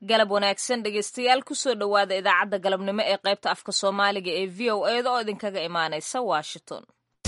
galab wanaagsan dhegeystayaal kusoo dhowaada idaacadda galabnimo ee qaybta afka soomaaliga ee v o eda oo idinkaga imaanaysa washington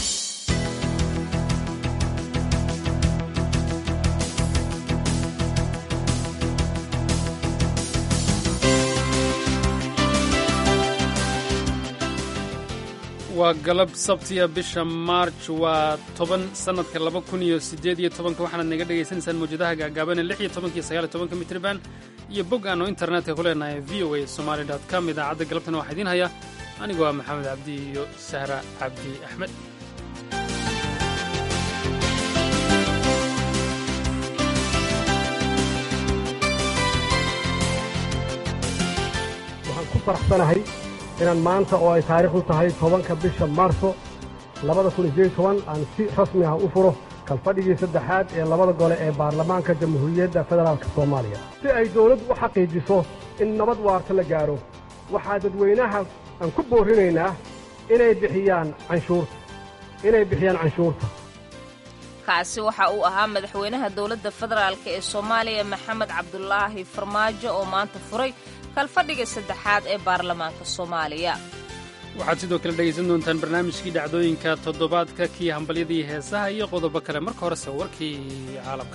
waa galab sabtiya bisha maarj waa toban sannadka laba kun iyo siddeed iyo tobanka waxaanaad naga dhegaysanaysaan mawjadaha gaagaabane lix iyo tobankiyo sagaal iyo tobanka mitriban iyo bog aanu internetka ku leenahay v o a somaali dot com idaacadda galabtana waxaa idiin haya anigoo ah maxamed cabdi iyo sahra cabdi axmed waxaan ku faraxsanahay inaan maanta oo ay taariikhdu tahay tobanka bisha maarso labada kun iyo sideed toban aan si rasmi ah u furo kalfadhigii saddexaad ee labada gole ee baarlamaanka jamhuuriyadda federaalk soomaaliya si ay dawladdu u xaqiijiso in nabad waarta la gaadho waxaa dadweynaha aan ku boorrinaynaa inay bixiyaan canshuurta inay bixiyaan canshuurta kaasi waxa uu ahaa madaxweynaha dowladda federaalk ee soomaaliya maxamed cabdulaahi farmaajo oo maanta furay kalfadhiga saddexaad ee baarlamaanka soomaaliya waxaad sidoo kale dhegaysan doontaan barnaamijkii dhacdooyinka toddobaadka kii hambalyadii heesaha iyo qodobo kale marka horese warkii caalamka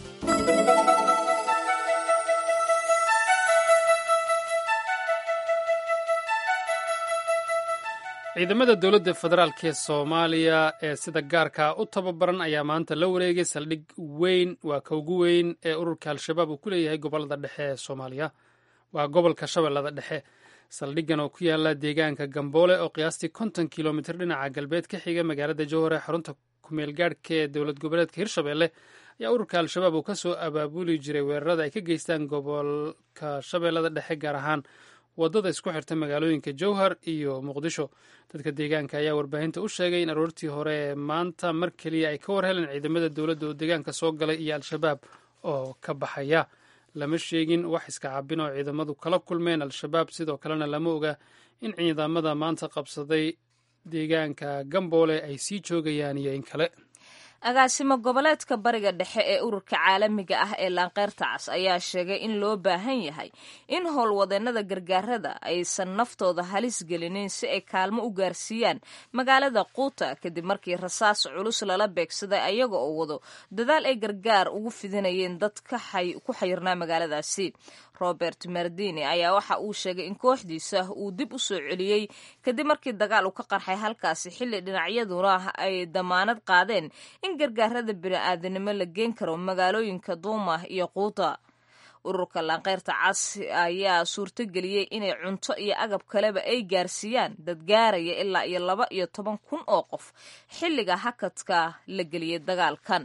ciidamada dowladda federaalk ee soomaaliya ee sida gaarka u tababaran ayaa maanta la wareegay saldhig weyn waa ka ugu weyn ee ururka al-shabaab uu ku leeyahay gobolada dhexe ee soomaaliya waa gobolka shabeellada dhexe saldhiggan oo ku yaala deegaanka gamboole oo qiyaastii konton kilomitir dhinaca galbeed ka xiga magaalada jowhar ee xarunta kumeel gaadhka ee dowlad goboleedka hirshabelle ayaa ururka al-shabaab uu ka soo abaabuli jiray weerarada ay ka geystaan gobolka shabeellada dhexe gaar ahaan waddada isku xirta magaalooyinka jowhar iyo muqdisho dadka deegaanka ayaa warbaahinta u sheegay in aroortii hore ee maanta mar keliya ay ka war heleen ciidamada dowladda oo deegaanka soo galay iyo al-shabaab oo ka baxaya lama sheegin wax iska cabin oo ciidamadu kala kulmeen al-shabaab sidoo kalena lama oga in ciidamada maanta qabsaday deegaanka gamboole ay sii joogayaan iyo in kale agaasimo goboleedka bariga dhexe ee ururka caalamiga ah ee laanqeyrta cas ayaa sheegay in loo baahan yahay in howlwadeennada gargaarada aysan naftooda halis gelinin si ay kaalmo u gaarsiiyaan magaalada quuta kadib markii rasaas culus lala beegsaday ayaga oo wado dadaal ay gargaar ugu fidinayeen dad ku xayirnaa magaaladaasi robert mardini ayaa waxa uu sheegay in kooxdiisa uu dib u soo celiyey kadib markii dagaal uu ka qarxay halkaasi xilli dhinacyaduna ay damaanad qaadeen in gargaarada bini'aadanimo la geen karo magaalooyinka duuma iyo quuta ururka laanqeyrta cas ayaa suurtogeliyey inay cunto iyo agab kaleba ay gaarsiiyaan dad gaaraya ilaa iyo laba iyo toban kun oo qof xilliga hakadka la geliyey dagaalkan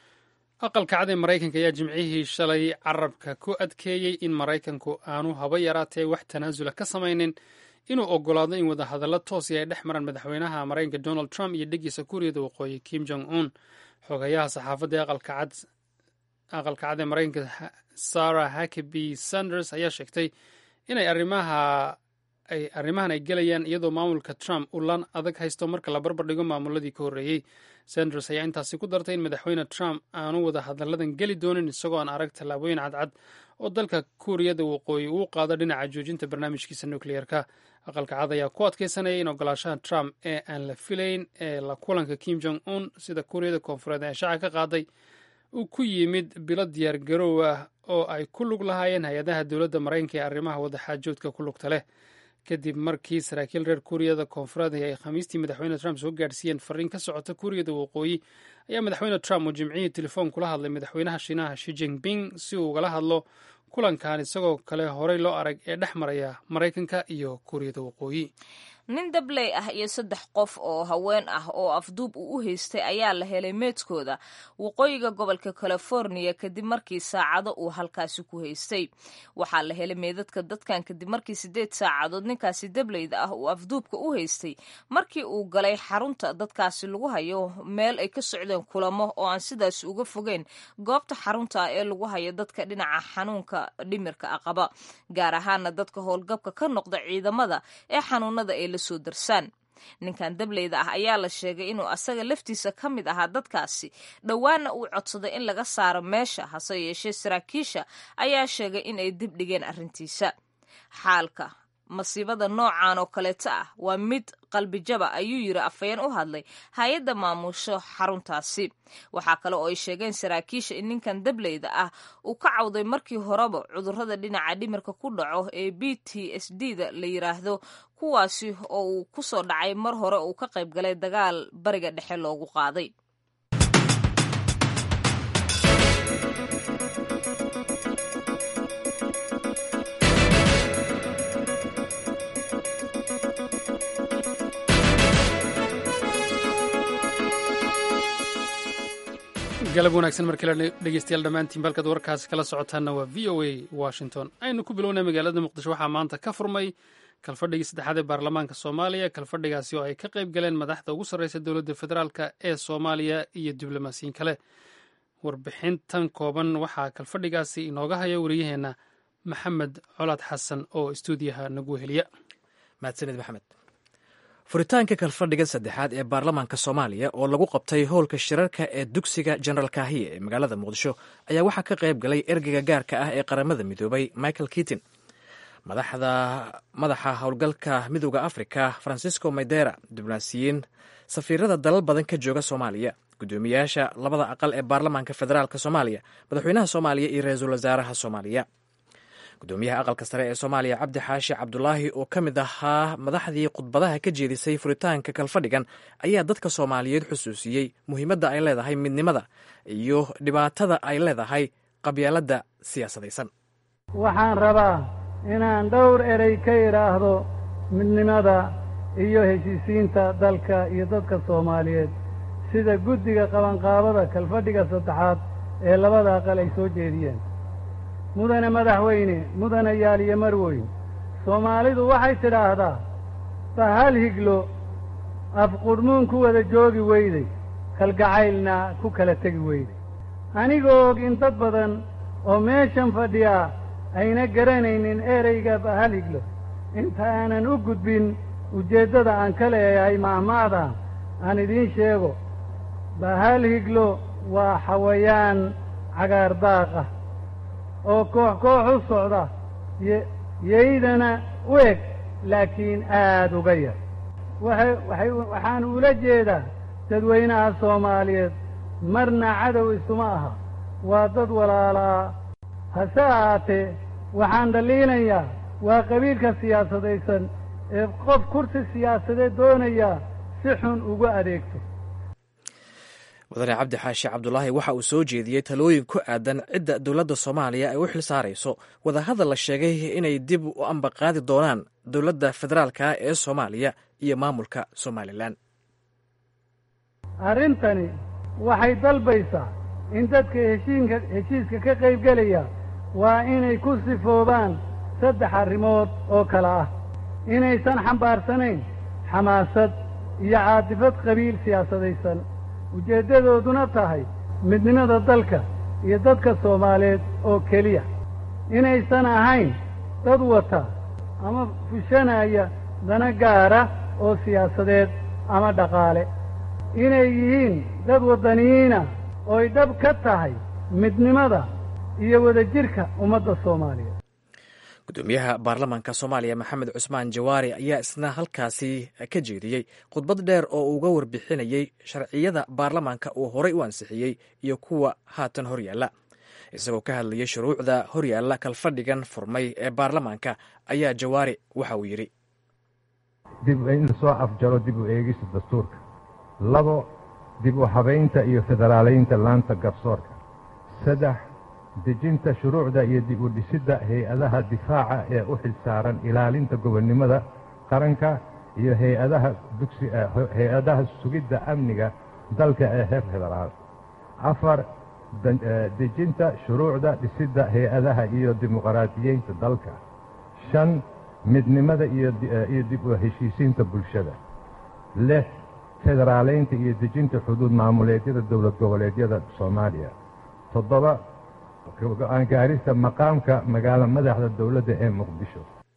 aqalka cad ee maraykanka ayaa jimcihii shalay carabka ku adkeeyey in maraykanku aanu haba yaraatee wax tanaasula ka samaynin inuu ogolaado in wadahadallo toosi ay dhex maraan madaxweynaha maraykanka donald trump iyo dheggiisa kuuriyada waqooyi kim jong un xogayaha saxaafadda ee aqalka cad ee maraykanka sarah hakaby sanders ayaa sheegtay inay arrimaha ay arrimahan ay gelayaan iyadoo maamulka trump uu lan adag haysto marka la barbar dhigo maamuladii ka horreeyey sanders ayaa intaasi ku dartay in madaxweyne trump aanu wada hadalladan geli doonin isagoo aan arag tallaabooyin cadcad oo dalka kuuriyada waqooyi uu qaado dhinaca joojinta barnaamijkiisa nukliyeerka aqalka cad ayaa ku adkeysanaya in ogolaashaha trump ee aan la filayn ee la kulanka kim jong un sida kuuriyada koonfureed ee shaaca ka qaaday uu ku yimid bilo diyaar garoow ah oo ay ku lug lahaayeen hay-adaha dowladda maraykanka ee arrimaha wadaxaajoodka ku lugta leh kadib markii saraakiil reer kuuriyada koonfureed ay khamiistii madaxweyne trump soo gaadhsiiyeen fariin ka socota kuuriyada waqooyi ayaa madaxweyne trump uu jimcihii telefoon kula hadlay madaxweynaha shiinaha shi jinping si uu ugala hadlo kulankan isagoo kale horey loo arag ee dhex maraya maraykanka iyo kuuriyada waqooyi nin dabley ah iyo saddex qof oo haween ah oo afduub uu u haystay ayaa la helay meedkooda waqooyiga gobolka californiya kadib markii saacado uu halkaasi ku haystay waxaa la helay meedadka dadkan kadib markii siddeed saacadood ninkaasi dableyda ah uu afduubka u haystay markii uu galay xarunta dadkaasi lagu hayo meel ay ka socdeen kulamo oo aan sidaas uga fogeyn goobta xarunta ah ee lagu hayo dadka dhinaca xanuunka dhimirka ah qaba gaar ahaana dadka howlgabka ka noqda ciidamada ee xanuunada ay la soo darsaan ninkan dableyda ah ayaa la sheegay inuu asaga laftiisa ka mid ahaa dadkaasi dhowaana uu codsaday in laga saaro meesha hase yeeshee saraakiisha ayaa sheegay in ay dib dhigeen arrintiisa xaalka masiibada noocan oo kaleeto ah waa mid qalbijaba ayuu yiri afhayeen u hadlay hay-adda maamusho xaruntaasi waxaa kale oo ay sheegeen saraakiisha in ninkan dableyda ah uu ka cawday markii horeba cudurrada dhinaca dhimirka ku dhaco ee b t s d da la yiraahdo kuwaasi oo uu ku soo dhacay mar hore uu ka qayb galay dagaal bariga dhexe loogu qaaday galab wanaagsan markale dhegeystayaal dhammaantiin balkaad warkaasi kala socotaanna waa v o a washington aynu ku bilownay magaalada muqdisho waxaa maanta ka furmay kalfadhigii saddexaad ee baarlamaanka soomaaliya kalfadhigaasi oo ay ka qayb galeen madaxda ugu sarreysa dowladda federaalk ee soomaaliya iyo diblomaasiyin kale warbixintan kooban waxaa kalfadhigaasi inooga haya wariyaheenna maxamed colaad xasan oo istuudiyaha nagu heliya mahadsanid maxamed furitaanka kalfadhiga saddexaad ee baarlamaanka soomaaliya oo lagu qabtay howlka shirarka ee dugsiga general kahiye ee magaalada muqdisho ayaa waxaa ka qayb galay ergeyga gaarka ah ee qaramada midoobay michael kitin madaxa howlgalka midooda africa francisco maydera diblomaasiyiin safiirada dalal badan ka jooga soomaaliya guddoomiyaasha labada aqal ee baarlamaanka federaalk soomaaliya madaxweynaha soomaaliya iyo ra-iisul wasaaraha soomaaliya gudoomiyaha aqalka sare ee soomaaliya cabdi xaashi cabdulaahi oo ka mid ahaa madaxdii khudbadaha ka jeedisay furitaanka kalfadhigan ayaa dadka soomaaliyeed xusuusiyey muhiimadda ay leedahay midnimada iyo dhibaatada ay leedahay qabyaaladda siyaasadaysan waxaan rabaa inaan dhowr erey ka idhaahdo midnimada iyo heshiisiinta dalka iyo dadka soomaaliyeed sida guddiga qabanqaabada kalfadhiga saddexaad ee labada aqal ay soo jeediyeen mudane madaxweyne mudane yaaliyo marweyn soomaalidu waxay tidhaahdaa bahal higlo afqudhmuun ku wada joogi weyday kalgacaylna ku kala tegi weyday anigoo og in dad badan oo meeshan fadhiyaa ayna garanaynin ereyga bahal higlo inta aanan u gudbin ujeeddada aan ka leeyahay mahmaada aan idiin sheego bahal higlo waa xawayaan cagaar daaq ah oo koox koox u socda yaydana u eg laakiin aad uga yar waxaan ula jeedaa dadweynaha soomaaliyeed marna cadow isuma aha waa dad walaalaa hase ahaatee waxaan dhaliinayaa waa qabiilka siyaasadaysan ee qof kursi siyaasadeed doonayaa si xun ugu adeegto mudane cabdi xaashi cabdulaahi waxa uu soo jeediyey talooyin ku aadan cidda dowladda soomaaliya ay u xil saarayso wadahadal la sheegay inay dib u ambaqaadi doonaan dowladda federaalka ee soomaaliya iyo maamulka somalilan arrintani waxay dalbaysaa in dadka heshiinka heshiiska ka qaybgelaya waa inay ku sifoobaan saddex arrimood oo kale ah inaysan xambaarsanayn xamaasad iyo caatifad qabiil siyaasadaysan ujeeddadooduna tahay midnimada dalka iyo dadka soomaaliyeed oo keliya inaysan ahayn dad wata ama fushanaya dana gaara oo siyaasadeed ama dhaqaale inay yihiin dad waddaniyiina ooy dhab ka tahay midnimada iyo wadajirka ummadda soomaaliyeed gudoomiyaha baarlamaanka soomaaliya maxamed cusmaan jawaari ayaa isna halkaasi ka jeediyey khudbad dheer oo uga warbixinayey sharciyada baarlamaanka uu horay u ansixiyey iyo kuwa haatan horyaalla isagoo ka hadlayay shuruucda horyaalla kalfadhigan furmay ee baarlamaanka ayaa jawaari waxa uu yidhi dib in lasoo afjaro dib u eegista dastuurka labo dib u habaynta iyo federaalaynta laanta garsoorka saddex dejinta shuruucda iyo dib u dhisidda hay-adaha difaaca ee u xil saaran ilaalinta gobonnimada qaranka iyo hay-adaha dugsi hay-adaha sugidda amniga dalka ee heer federaal afar dejinta shuruucda dhisidda hay-adaha iyo dimuqraadiyeynta dalka shan midnimada iyo dib u heshiisiinta bulshada lix federaalaynta iyo dejinta xuduud maamuleedyada dowlad goboleedyada soomaaliya toddoba go-aan gaarista maqaamka magaalo madaxda dowladda ee muqdisho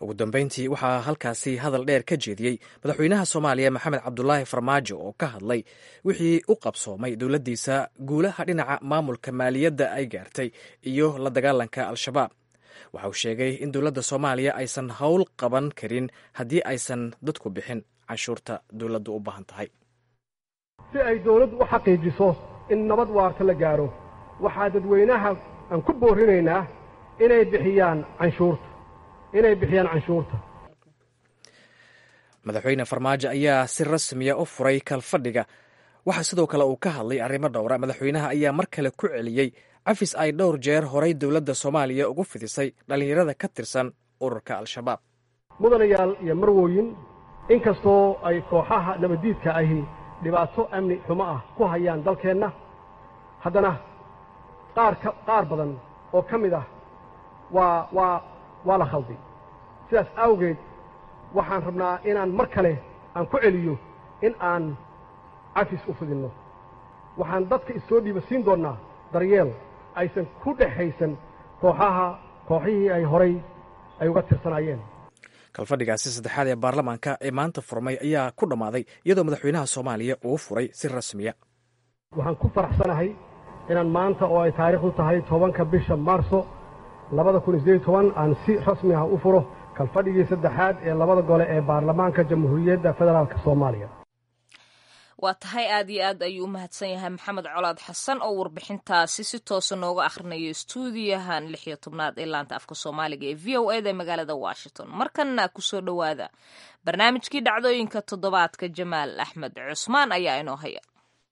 ugu dambeyntii waxaa halkaasi hadal dheer ka jeediyey madaxweynaha soomaaliya maxamed cabdulaahi farmaajo oo ka hadlay wixii u qabsoomay dowladdiisa guulaha dhinaca maamulka maaliyadda ay gaartay iyo la dagaalanka al-shabaab waxa uu sheegay in dowladda soomaaliya aysan howl qaban karin haddii aysan dadku bixin canshuurta dowladdu u baahan tahay si ay dawladdu u xaqiijiso in nabad waarta la gaaro waxaa dadweynaha aan ku boorinaynaa inay bixiyaan canshuurta inay bixiyaan canshuurta madaxweyne farmaajo ayaa si rasmiya u furay kalfadhiga waxaa sidoo kale uu ka hadlay arrimo dhowra madaxweynaha ayaa mar kale ku celiyey cafis ay dhowr jeer horay dowladda soomaaliya ugu fidisay dhallinyarada ka tirsan ururka al-shabaab mudanayaal iyo marwooyin inkastoo ay kooxaha nabaddiidka ahi dhibaato amni xumo ah ku hayaan dalkeenna haddana qaar ka qaar badan oo ka mid ah waa waa waa la khalday sidaas awgeed waxaan rabnaa inaan mar kale aan ku celiyo in aan cafis u fidinno waxaan dadka issoo dhiiba siin doonnaa daryeel aysan ku dhexaysan kooxaha kooxihii ay horay ay uga tirsanaayeen kalfadhigaasi saddexaad ee baarlamaanka ee maanta furmay ayaa ku dhammaaday iyadoo madaxweynaha soomaaliya uu furay si rasmiya waxaan ku faraxsanahay inaan maanta oo ay taariikhdu tahay tobanka bisha maarso labada kun iyo sideed toban aan si rasmi ah u furo kalfadhigii saddexaad ee labada gole ee baarlamaanka jamhuuriyadda federaalk soomaaliya waa tahay aad iyo aad ayuu u mahadsan yahay maxamed colaad xasan oo warbixintaasi si toosa nooga akhrinayo stuudiyahan lix iyo tobnaad ee laanta afka soomaaliga ee v o eda magaalada washington markanna kusoo dhowaada barnaamijkii dhacdooyinka toddobaadka jamaal axmed cusmaan ayaa inoo haya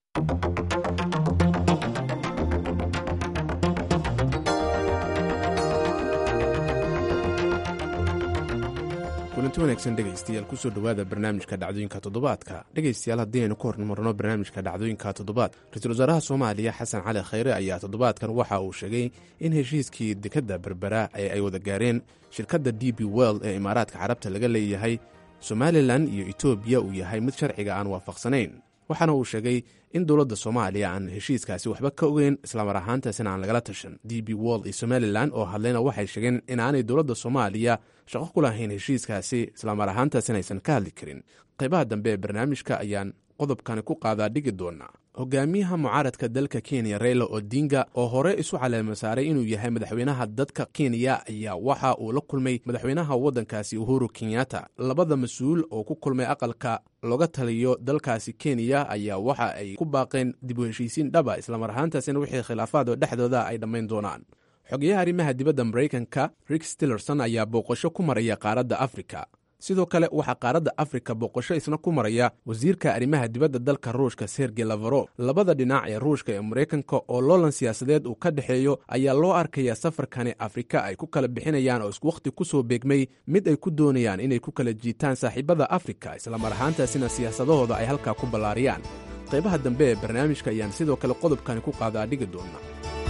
kulanti wanaagsan dhegaystayaal kusoo dhowaada barnaamijka dhacdooyinka toddobaadka dhegaystayaal haddii aynu ka hormarno barnaamijka dhacdooyinka toddobaad ra-iisul wasaaraha soomaaliya xasan cali khayre ayaa toddobaadkan waxa uu sheegay in heshiiskii dekadda berbera ee ay wada gaareen shirkadda d b world ee imaaraadka carabta laga leeyahay somalilan iyo etoobiya uu yahay mid sharciga aan waafaqsanayn waxaana uu sheegay in dowladda soomaaliya aan heshiiskaasi waxba ka ogeyn islamar ahaantaasina aan lagala tashan d b world iyo somalilan oo hadlayna waxay sheegeen inaanay dowladda soomaaliya shaqo ku lahayn heshiiskaasi islamar ahaantaasina aysan ka hadli karin qaybaha dambe ee barnaamijka ayaan qodobkani ku qaadaa dhigi doonaa hogaamiyaha mucaaradka dalka kenya reyla odinga oo hore isu caleema saaray inuu yahay madaxweynaha dadka kenya ayaa waxa uu la kulmay madaxweynaha waddankaasi uhuru kenyatta labada mas-uul oo ku kulmay aqalka looga taliyo dalkaasi kenya ayaa waxa ay ku baaqeen dib u heshiisiin dhaba islamar ahaantaasina wixii khilaafaad oo dhexdooda ay dhammayn doonaan xogeyaha arrimaha dibadda maraykanka rick stillerson ayaa booqasho ku maraya qaaradda afrika sidoo kale waxaa qaaradda afrika booqasho isna ku maraya wasiirka arrimaha dibadda dalka ruushka sergey lavaro labada dhinac ee ruushka ee maraykanka oo loolan siyaasadeed uu ka dhexeeyo ayaa loo arkaya safarkani afrika ay ku kala bixinayaan oo iswakhti ku soo beegmay mid ay ku doonayaan inay ku kala jiitaan saaxiibada afrika islamar ahaantaasina siyaasadahooda ay halkaa ku ballaariyaan qaybaha dambe ee barnaamijka ayaan sidoo kale qodobkani ku qaadaa dhigi doona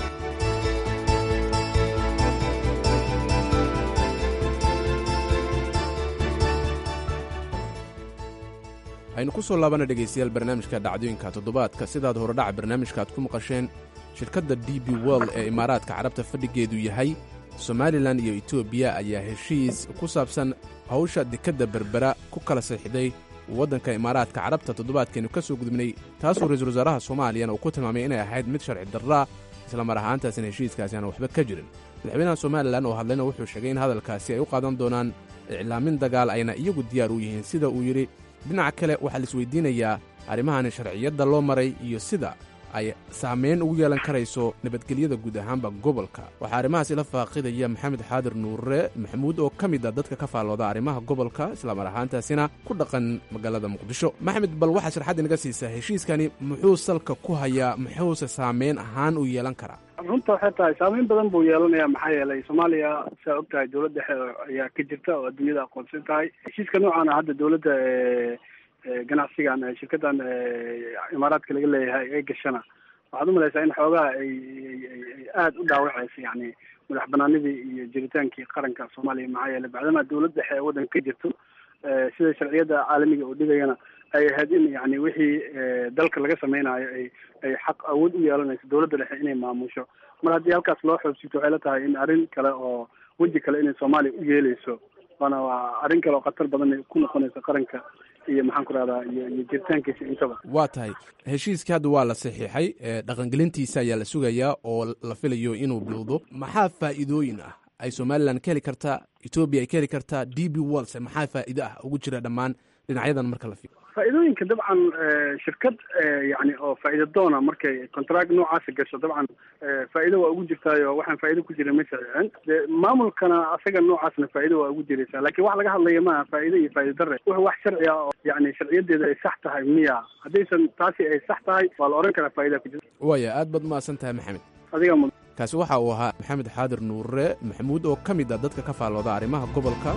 aynu ku soo laabana dhegaystayaal barnaamijka dhacdooyinka toddobaadka sidaad horedhaca barnaamijka aad ku maqasheen shirkadda d b world ee imaaraadka carabta fadhigeedu yahay somalilan iyo etoobiya ayaa heshiis ku saabsan hawsha dekadda berbera ku kala saxiixday waddanka imaaraadka carabta toddobaadkeenu ka soo gudubnay taasoo ra-iisul wasaaraha soomaaliyana uu ku tilmaamay inay ahayd mid sharci darraa islamar ahaantaasina heshiiskaasi aan waxba ka jirin madaxweynaha somalilan oo hadlayna wuxuu sheegay in hadalkaasi ay u qaadan doonaan iclaamin dagaal ayna iyagu diyaar u yihiin sida uu yidhi dhinaca kale waxaa la isweydiinayaa arrimahani sharciyadda loo maray iyo sida ay saamayn ugu yeelan karayso nabadgelyada guud ahaanba gobolka waxaa arrimahaas ila faaqidaya maxamed xaadir nuure maxamuud oo ka mid a dadka ka faallooda arrimaha gobolka islamar ahaantaasina ku dhaqan magaalada muqdisho maxamed bal waxaa sharxad inaga siisaa heshiiskani muxuu salka ku hayaa muxuuse saamayn ahaan u yeelan karaa runta waxay tahay saameyn badan buu yeelanayaa maxaa yeelay soomaaliya saa og tahay dowlad dhexe ayaa ka jirta oo adduunyada aqoonsan tahay heshiiska noocaana hadda dowladda ganacsigan shirkadan imaaraadka laga leeyahay ee gashana waxaad umalaysaa in xoogaha ay aada u dhaawacaysa yani madax banaanidii iyo jiritaankii qaranka soomaaliya maxaa yeelay bacdama dowlad dhexe ee waddanka ka jirto sida sharciyada caalamiga oo dhigayana ay ahayd in yani wixii dalka laga samaynayo ay ay xaq awood u yeelanayso dowladda dhexe inay maamusho mar haddii halkaas loo xoobsito waxay la tahay in arrin kale oo weji kale inay soomaaliya u yeeleyso waana waa arrin kale oo khatar badan ku noqonaysa qaranka iyo maxaan ku rahdaa iyo iyo jiritaankiisa intaba waa tahay heshiiskii hadda waa la saxiixay dhaqangelintiisa ayaa la sugayaa oo la filayo inuu bilowdo maxaa faa'iidooyin ah ay somalilan ka heli kartaa etoobiya ay ka heli kartaa d b walse maxaa faa'iido ah ugu jira dhammaan dhinacyadan marka la fiiro faa'iidooyinka dabcan shirkad yani oo faa'iida doona markay contract noocaasi gasho dabcan faa'iido waa ugu jirtaayo waxaan faa'iido ku jirin ma saxiixin de maamulkana asaga noocaasna faa'iido waa ugu jiraysaa lakin wax laga hadlaya maaha faa'ido iyo faa'ido darre wuxuu wax sharci ah oo yani sharciyadeeda ay sax tahay miya haddaysan taasi ay sax tahay waa la ohan karaa faa'idaa ku jirta waaya aad baad umahadsan tahay maxamed adiga mud kaasi waxa uu ahaa maxamed xaadir nuure maxamuud oo ka mid ah dadka ka faallooda arrimaha gobolka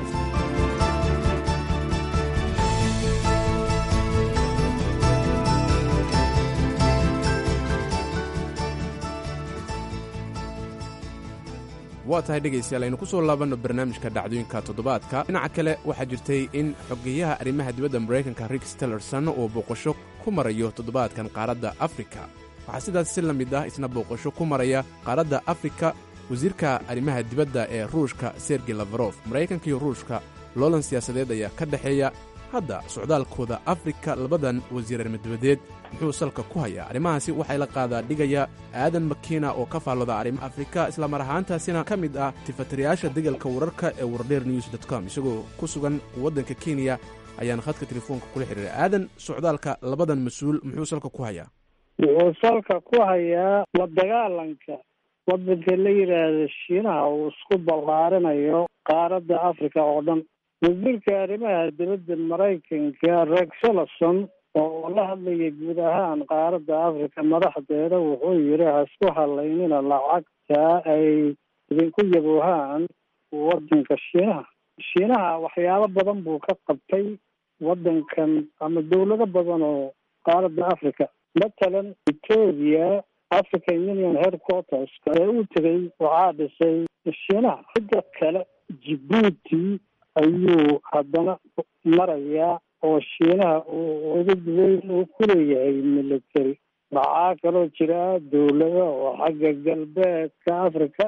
waa tahay dhegaystayaal aynu ku soo laabanno barnaamijka dhacdooyinka toddobaadka dhinaca kale waxaa jirtay in xogeyaha arrimaha dibadda maraykanka rix tillerson uu booqasho ku marayo toddobaadkan qaaradda afrika waxaa sidaas si la mid ah isna booqasho ku maraya qaaradda afrika wasiirka arrimaha dibadda ee ruushka sergey lafarof maraykanka iyo ruushka loolan siyaasadeed ayaa ka dhexeeya hadda socdaalkooda afrika labadan wasiir arrimadebadeed muxuu salka ku hayaa arrimahaasi waxay la qaadaa dhigaya aadan makiina oo ka faallooda arrimaha afrika islamar ahaantaasina ka mid ah tifatirayaasha degalka wararka ee wardheer news dot com isagoo ku sugan waddanka kenya ayaana khadka telefoonka kula xidhiiray aadan socdaalka labadan mas-uul muxuu salka ku hayaa wuxuu salka ku hayaa la dagaalanka waddanka la yidhaahda shiinaha uu isku ballaarinayo qaaradda africa oo dhan wasiirka arrimaha dibadda maraykanka rex tillerson oo la hadlaya guud ahaan qaaradda africa madaxdeeda wuxuu yidhi ha isku halaynina lacagta ay idinku yaboohaan waddanka shiinaha shiinaha waxyaabo badan buu ka qabtay waddankan ama dawlado badan oo qaaradda africa matalan etoobiya african union headquarters ee u tegay waxaa dhisay shiinaha cidda kale jibuuti ayuu haddana marayaa oo shiinaha uu udud weyn uu ku leeyahay military waxaa kaloo jira dawlado oo xagga galbeedka africa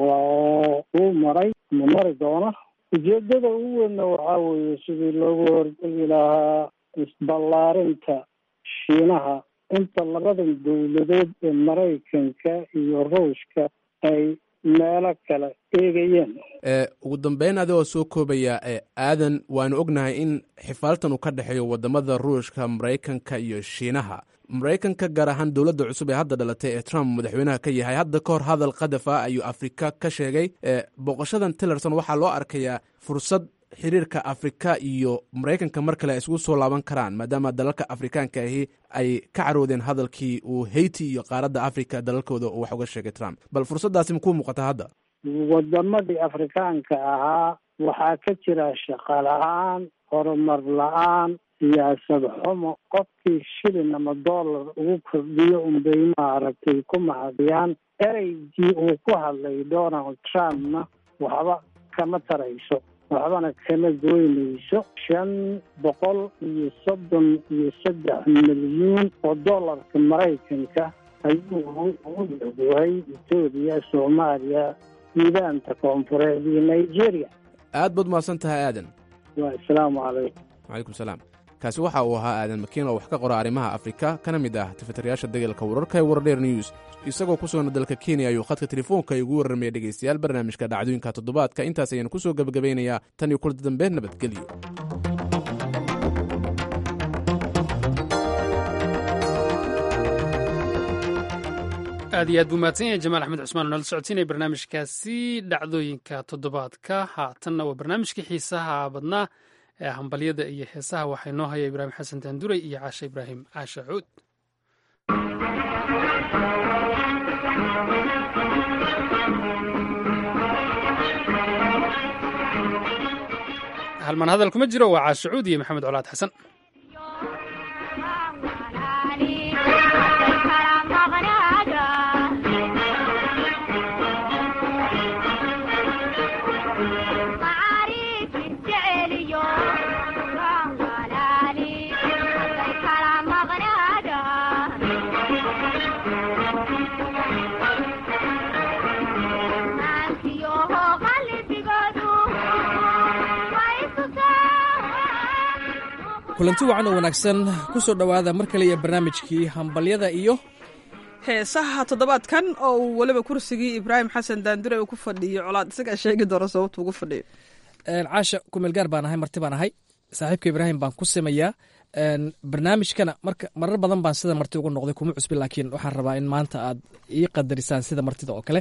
waa uu maray ma mari doona ujeedada ugu weynna waxaa weeye sidii loogu hortegi lahaa isballaarinta shiinaha inta labadan dawladood ee maraykanka iyo ruushka ay meelo kale eegayeen ugu dambeyn adigoo soo koobaya aadan waanu ognahay in xifaaltan uu ka dhexeeyo wadamada ruushka maraykanka iyo shiinaha maraykanka gaar ahaan dowladda cusub ee hadda dhalatay ee trump madaxweynaha ka yahay hadda ka hor hadal qadaf ah ayuu afrika ka sheegay booqashadan tillerson waxaa loo arkayaa fursad xiriirka afrika iyo maraykanka mar kale ay isugu soo laaban karaan maadaama dalalka afrikaanka ahi ay ka caroodeen hadalkii uu haiti iyo qaaradda afrika dalalkooda uu wax uga sheegay trump bal fursaddaasi makuu muuqata hadda wadamadii afrikaanka ahaa waxaa ka jira shaqo la-aan horumar la-aan siyaasad xumo qofkii shilin ama dollar ugu kordhiyo unbay maaragtay ku mahadiyaan ereygii uu ku hadlay donald trumpna waxba kama tarayso waxbana kama goynayso shan boqol iyo soddon iyo saddex milyuun oo dollarka maraykanka ayuu ugu yahay etoobiya soomaaliya suudaanta koonfureed iyo nigeria aad baad mahadsan tahay aadan waa asalaamu calaykum wacalaykum salaam kaasi waxa uu ahaa aadan makiin oo wax ka qora arrimaha afrika kana mid ah tifatirayaasha degalka wararka ee wardheer news isagoo ku sugana dalka kenya ayuu khadka telefoonka igu warramaya dhegaystayaal barnaamijka dhacdooyinka toddobaadka intaas ayaanu ku soo gebagabaynayaa tan iyo kulada dambe nabadgelyo aad iyo aad buu mahadsan yahay jamaal axmed cusmaan oo nala socodsiinaya barnaamijkaasi dhacdooyinka toddobaadka haatanna waa barnaamijkii xiisaha badnaa ee hambalyada iyo heesaha waxaa inoo haya ibraahim xasan taanduray iyo caashe ibraahim caashe cuud halmaan hadal kuma jiro waa caashe cuud iyo maxamed colaad xasan Yo, kulanti wacan oo wanaagsan ku soo dhowaada mar kale iyo barnaamijkii hambalyada iyo heesaha toddobaadkan oo uu weliba kursigii ibraahim xasan daandure uu ku fadhiyo colaad isagaa sheegi doona sababtu ugu fadhiyo caasha kumeelgaar baan ahay marti baan ahay saaxiibka ibraahim baan ku samayaa barnaamijkana marka marar badan baan sida marti ugu noqday kuma cusbi laakiin waxaan rabaa in maanta aad ii qadarisaan sida martida oo kale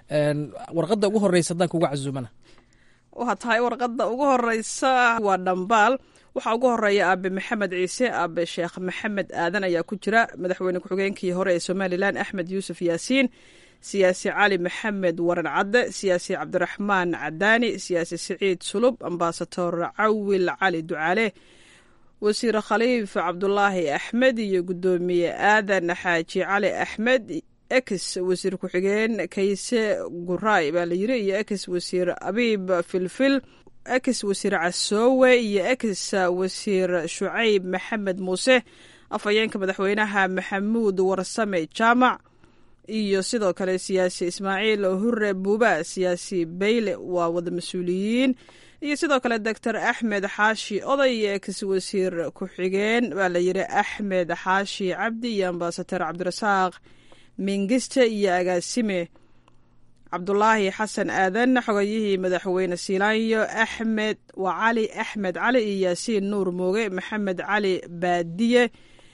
warqadda ugu horeysa haddaan kuga casuumana waxaa tahay warqadda ugu horeysa waa dhambaal waxaa ugu horeeya aabe maxamed ciise aabe sheekh maxamed aadan ayaa ku jira madaxweyne ku-xigeenkii hore ee somalilan axmed yuusuf yaasiin siyaasi cali maxamed waran cadde siyaasi cabdiraxmaan cadaani siyaasi siciid sulub ambasador cawil cali ducaale wasiir khaliif cabdulaahi axmed iyo guddoomiye aadan xaaji cali axmed ex wasiir ku-xigeen kayse guraay baa la yiri iyo ex wasiir abiib filfil ex wasiir casoowe iyo ex wasiir shucayb maxamed muuse afhayeenka madaxweynaha maxamuud warsame jaamac iyo sidoo kale siyaasi ismaaciil hure buuba siyaasi bayle waa wada mas-uuliyiin iyo sidoo kale doctor axmed xaashi oday iyo ex wasiir ku-xigeen baa la yiri axmed xaashi cabdi iyo ambasador cabdirasaaq mingiste iyo agaasime cabdulaahi xasan aadan xogayihii madaxweyne siilaanyo axmed waa cali axmed cali iyo yaasiin nuur mooge maxamed cali baadiye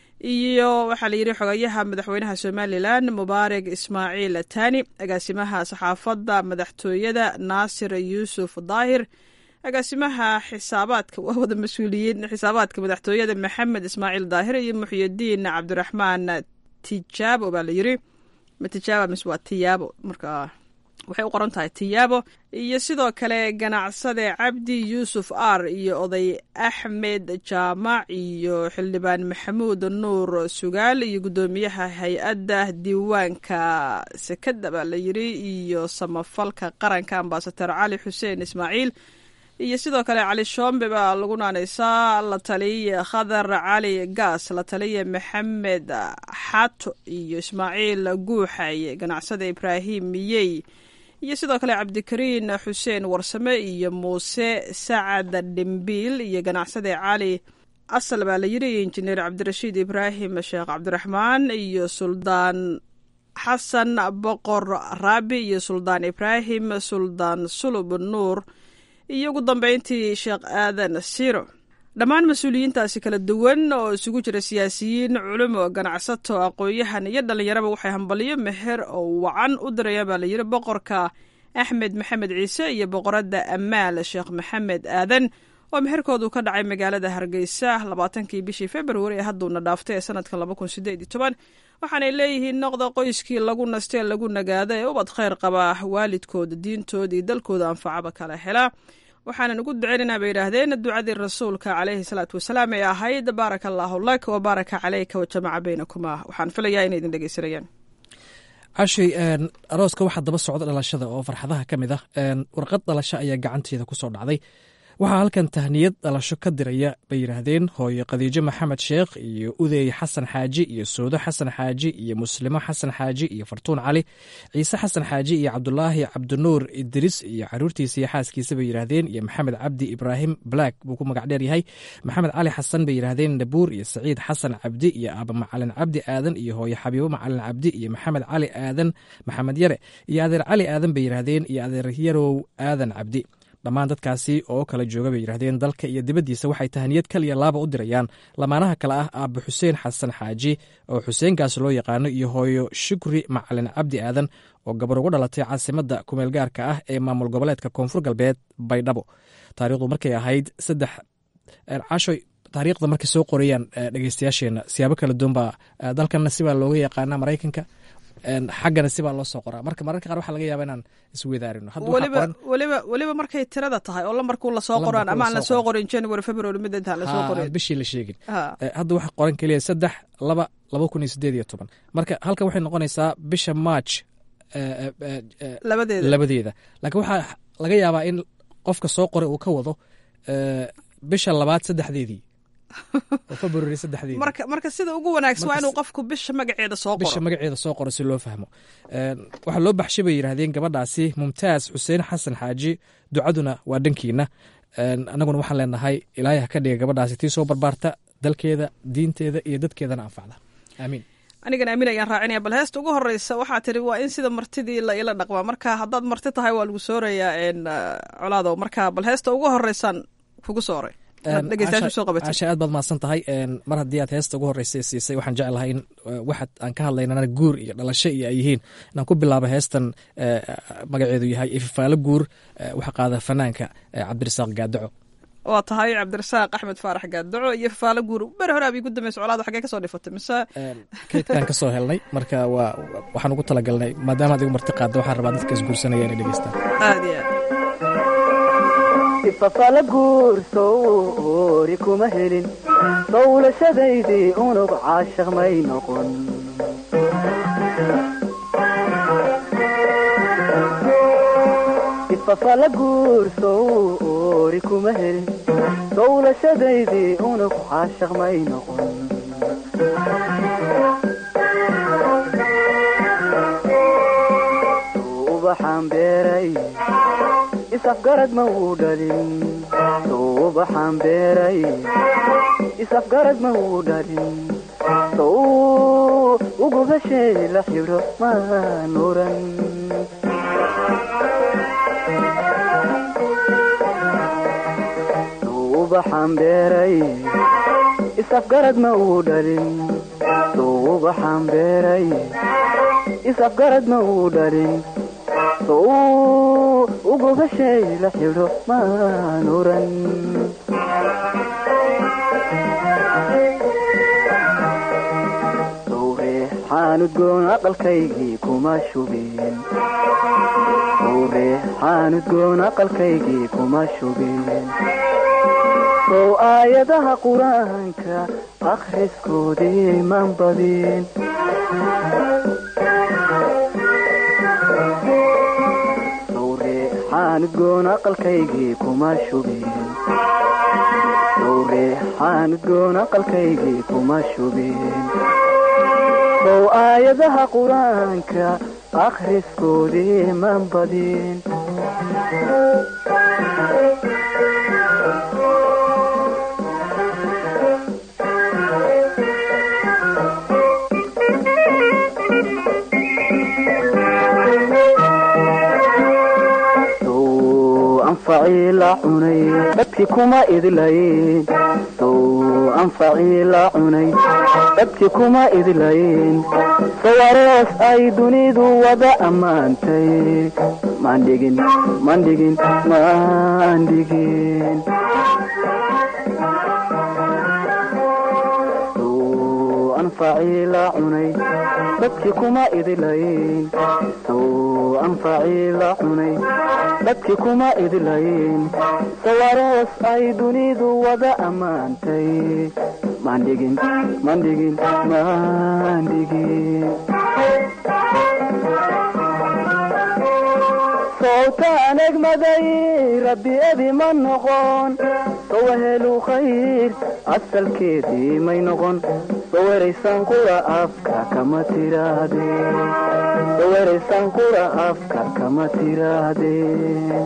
iyo waxaa la yidhi xogayaha madaxweynaha somalilan mubaarak ismaaciil tani agaasimaha saxaafadda madaxtooyada naasir yuusuf daahir agaasimaha xisaabaadka waa wada mas-uuliyiin xisaabaadka madaxtooyada maxamed ismaaciil daahir iyo muxyidiin cabdiraxmaan tijaabo baa la yiri ma tijaaba mise waa tiyaabo marka waxay u qoran tahay tiyaabo iyo sidoo kale ganacsade cabdi yuusuf ar iyo oday axmed jaamac iyo xildhibaan maxamuud nuur sugaal iyo guddoomiyaha hay-adda diiwaanka sekada baa la yiri iyo samafalka qaranka ambasador cali xuseen ismaaciil iyo sidoo kale cali shoombe baa lagu naanaysaa la taliya khadar cali gaas la taliya maxamed xato iyo ismaaciil guuxaye ganacsada ibraahim miyey iyo sidoo kale cabdikariin xuseen warsame iyo muuse sacad dhimbiil iyo ganacsade cali asal baa la yiri iyo injineer cabdirashiid ibraahim sheekh cabdiraxmaan iyo suldaan xasan boqor raabi iyo suldaan ibraahim suldaan sulub nuur iyo ugu dambeyntii sheekh aadan siro dhammaan mas-uuliyiintaasi kala duwan oo isugu jira siyaasiyiin culimo ganacsato aqoon-yahan iyo dhallinyaraba waxay hambaliyo meher oo wacan u dirayaan baa layiri boqorka axmed maxamed ciise iyo boqoradda amaal sheekh maxamed aadan oo meherkoodu ka dhacay magaalada hargeysa labaatankii bishii februari ee hadduuna dhaaftay ee sanadka laba kun sideed iyo toban waxaanay leeyihiin noqda qoyskii lagu nastee lagu nagaada ee ubad khayr qaba waalidkooda diintooda iyo dalkooda anfacaba kala helaa waxaanan ugu duceynaynaa bay yidhaahdeen ducadii rasuulka caleyhi salaatu wasalaam ee ahayd baaraka allaahu lak wa baaraka caleyka wa jamaca baynakuma waxaan filayaa inay idin dhegeysanayaan cashay arooska waxaa daba socda dhalashada oo farxadaha ka mid ah warqad dhalasho ayaa gacanteeda ku soo dhacday waxaa halkan tahniyad dhalasho ka diraya bay yidhaahdeen hooyo khadiijo maxamed sheekh iyo udeey xasan xaaji iyo soodo xasan xaaji iyo muslimo xasan xaaji iyo fartuun cali ciise xasan xaaji iyo cabdulaahi cabdinuur idris iyo caruurtiisa iyo xaaskiisa bay yidhaahdeen iyo maxamed cabdi ibraahim black buu ku magac dheer yahay maxamed cali xasan bay yidhaahdeen nabuur iyo saciid xasan cabdi iyo aaba macalin cabdi aadan iyo hooyo xabiibo macalin cabdi iyo maxamed cali aadan maxamed yare iyo adeer cali aadan bay yidhaahdeen iyo adeer yarow aadan cabdi dhammaan dadkaasi oo kala jooga bay yidhahdeen dalka iyo dibaddiisa waxay tahaniyad kaliya laaba u dirayaan lamaanaha kale ah aaba xuseen xasan xaaji oo xuseenkaas loo yaqaano iyo hooyo shukri macalin cabdi aadan oo gabar ugu dhalatay caasimadda kumeelgaarka ah ee maamul goboleedka koonfur galbeed baydhabo taariikhdu markay ahayd saddex cashoy taariikhda markay soo qorayaan dhegeystayaasheenna siyaabo kala duwan baa dalkanna sibaa looga yaqaana maraykanka xaggana sibaa loo soo qoraa marka mararka qaar waxaa laga yaaba inaan isweydaarino weliba weliba weliba markay tirada tahay oo lambarkuu lasoo qoraan ama aan lasoo qorin january february mid intaan lasoo qorin bishii la sheegin hadda waxaa qoran keliya saddex laba laba kun iyo sideed iyo toban marka halkan waxay noqonaysaa bisha march labadeeda labadeeda laakiin waxaa laga yaabaa in qofka soo qoray uu ka wado bisha labaad saddexdeedii oo february saddexdeedii marka marka sida ugu wanaagsan waa inuu qofku bisha magaceeda soo qoro bisha magaceeda soo qoro si loo fahmo waxaa loo baxshay bay yidhaahdeen gabadhaasi mumtaaz xuseen xasan xaaji ducaduna waa dhankiina annaguna waxaan leenahay ilaahay ha ka dhiga gabadhaasi tii soo barbaarta dalkeeda diinteeda iyo dadkeedana anfacda aamiin anigan aamin ayaan raacinaya bal heesta ugu horeysa waxaa tiri waa in sida martidii la ila dhaqmaa marka haddaad marti tahay waa lagu soorayaa colaadow marka bal heesta ugu horeysaan kugu sooray casha aad baad mahadsan tahay mar haddii aad heesta ugu horeysa siisay waxaan jeclahay in waxaad aan ka hadlaynana guur iyo dhalasho iyo ay yihiin inaan ku bilaabo heestan magaceedu yahay ifafaalo guur waxa qaada fanaanka cabdirasaaq gaadaco waa tahay cabdirasaaq axmed faarax gaadaco iyo fafaalo guur beri hore abii gudameysa colaad xagee kasoo dhifatay mise keydkaan kasoo helnay marka waa waxaan ugu talagalnay maadaama ad igu marti qaadda waxaan rabaa dadka isguursanaya inay dhegeystaan aad iyo aad ifafala guursoori kuma helin dowlashadaydii unug caashaq may noqon ifafala guursoori kuma helin dowlashadaydii unug caashaq may noqon ubaxaan beeray isafgarad ma wuu dhalin sowbaxaan beeray isafgarad ma wuu dhalin sow ugubashay la xidho maan oran sowbaxaan beeray isafgarad ma wuu dhalin sowbaxaan beeray isafgarad ma wuu dhalin sow ugubashay la xidho maan oran sowreexaanudgoon aqalkaygii kuma shubeen sowreexaanudgoon aqalkaygii kuma shubeen sow aayadaha qur-aanka akhriskoodii man badin xaanudgoon aqalkaygii kuma shubeen sowreexaanudgoon aqalkaygii kuma shubeen sow aayadaha qur-aanka akhriskoodii man badin anfacii la cunay dhabkii kuma idlayn sow anfacii la cunay dhabkii kuma idlayn sawarees ay dunidu wada ammaantay mandhigin mandhigin mandhigin sow anfacii la cunay dhabkii kuma idlayn sow anfacii la cunay dadkii kuma idlayn sawarees ay dunidu wada ammaantay mandhigin mandhigin mandhigin sowtaan egmaday rabbi ebi ma noqon sowahelu khayr asalkeedii may noqon saweraysan qura afka kama tirahdeen saweraysan qura afka kama tirahdeen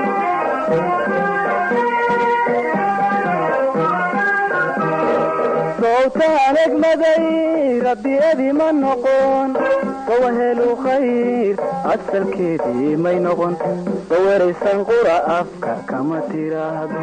sowtaan egmaday rabbi ebi ma noqon sowahelu khayr asalkeedii may noqon saweraysan qura afka kama tiraahdo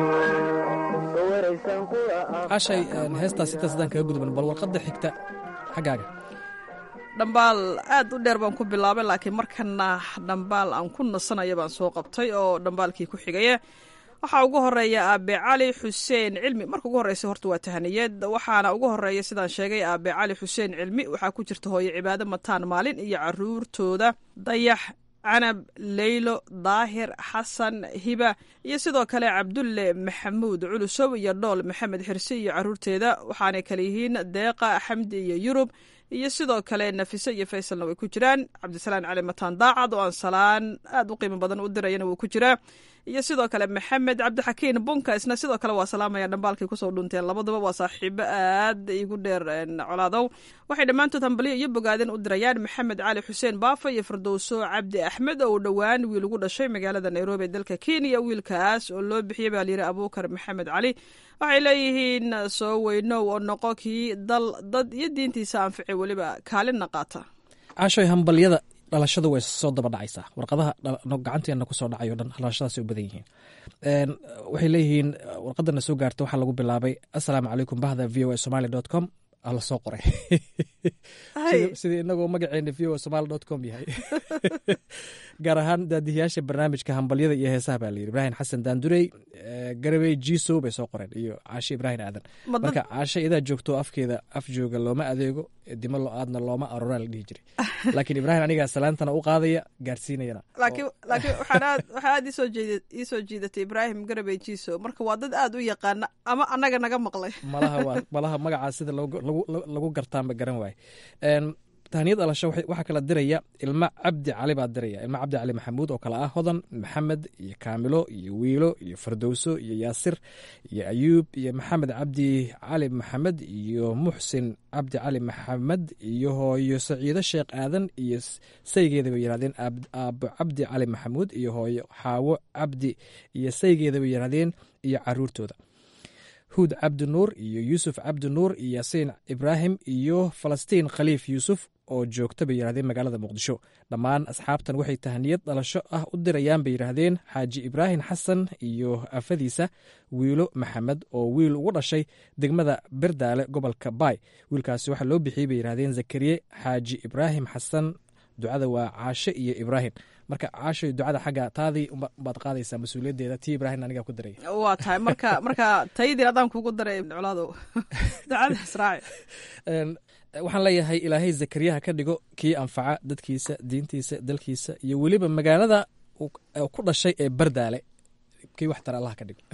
cashay heestaas intaas haddaan kaga gudban bal warqadda xigta xaggaaga dhambaal aad u dheer baan ku bilaabay laakiin markana dhambaal aan ku nasanaya baan soo qabtay oo dhambaalkii ku xigaya waxaa ugu horeeya aabe cali xuseen cilmi marka ugu horeysa horta waa tahaniyad waxaana ugu horeeya sidaan sheegay aabe cali xuseen cilmi waxaa ku jirta hooyo cibaado mataan maalin iyo caruurtooda dayax canab leylo daahir xasan hiba iyo sidoo kale cabdulle maxamuud culusow iyo dhool maxamed xirsi iyo caruurteeda waxaanay kale yihiin deeqa xamdi iyo yurub iyo sidoo kale nafise iyo faysalna way ku jiraan cabdisalaan cali mataan daacad oo aan salaan aad u qiimo badan u dirayana wuu ku jiraa iyo sidoo kale maxamed cabdixakiin bunka isna sidoo kale waa salaamaya dhambaalkay kusoo dhunteen labaduba waa saaxiibo aad igu dheer colaadow waxay dhammaantood hambalyo iyo bogaadin u dirayaan maxamed cali xuseen baafa iyo firdowso cabdi axmed oo dhowaan wiil ugu dhashay magaalada nairobi ee dalka kenya wiilkaas oo loo bixiyey baa layidhi abuukar maxamed cali waxay leeyihiin soo weynow oo noqo kii dal dad iyo diintiisa anfici weliba kaalinna qaata caashoy hambalyada dhalashadu way soo daba dhacaysaa warqadaha gacanteena kusoo dhacay o dhan dhalashadaasay u badan yihiin waxay leeyihiin warqadana soo gaarta waxaa lagu bilaabay assalaamu calaykum bahda v o a somaly dot com la soo qoray sidii inagoo magaceena v o somaly dot com yahay gaar ahaan daadihiyaasha barnaamijka hambalyada iyo heesaha baa layidhi ibraahim xasan daandurey garabey jiso bay soo qoreen iyo caashe ibraahim aadan marka caashe idaa joogto afkeeda af jooga looma adeego dimo lo-aadna looma aroraa la dhihi jiray laakiin ibraahim anigaa salaantana u qaadaya gaarsiinayana laakiin laakiin waxaan aad isoo jeed iisoo jiidatay ibraahim garabey jiso marka waa dad aad u yaqaana ama annaga naga maqlay malaha waa malaha magacaa sida lagu gartaanba garan waaye tahniyad dhalasho waxaa kala diraya ilma cabdi cali baa diraya ilma cabdi cali maxamuud oo kale ah hodan maxamed iyo kaamilo iyo wiilo iyo fardowso iyo yaasir iyo ayuub iyo maxamed cabdi cali maxamed iyo muxsin cabdi cali maxamed iyo hooyo saciido sheekh aadan iyo saygeeda bay yirahdeen aabo cabdi cali maxamuud iyo hooyo xaawo cabdi iyo saygeeda bay yirahdeen iyo caruurtooda huud cabdi nuur iyo yuusuf cabdi nuur iyo yaasiin ibraahim iyo falastiin khaliif yuusuf oo joogta bay yidhahdeen magaalada muqdisho dhammaan asxaabtan waxay tahniyad dhalasho ah u dirayaan bay yidhaahdeen xaaji ibraahim xasan iyo afadiisa wiilo maxamed oo wiil ugu dhashay degmada berdaale gobolka baay wiilkaasi waxaa loo bixiyey bay yidhahdeen zakariye xaaji ibraahim xasan ducada waa caashe iyo ibraahim marka caashoy ducada xagga taadii baad qaadaysaa mas-uuliyaddeeda tii ibraahim anigaa ku daray waa tahay marka marka tayadiin adaan kugu daray colaado ducada israaci waxaan leeyahay ilaahay zakariyaha ka dhigo kii anfaca dadkiisa diintiisa dalkiisa iyo weliba magaalada ku dhashay ee bardaale kii wax tara allah ka dhigo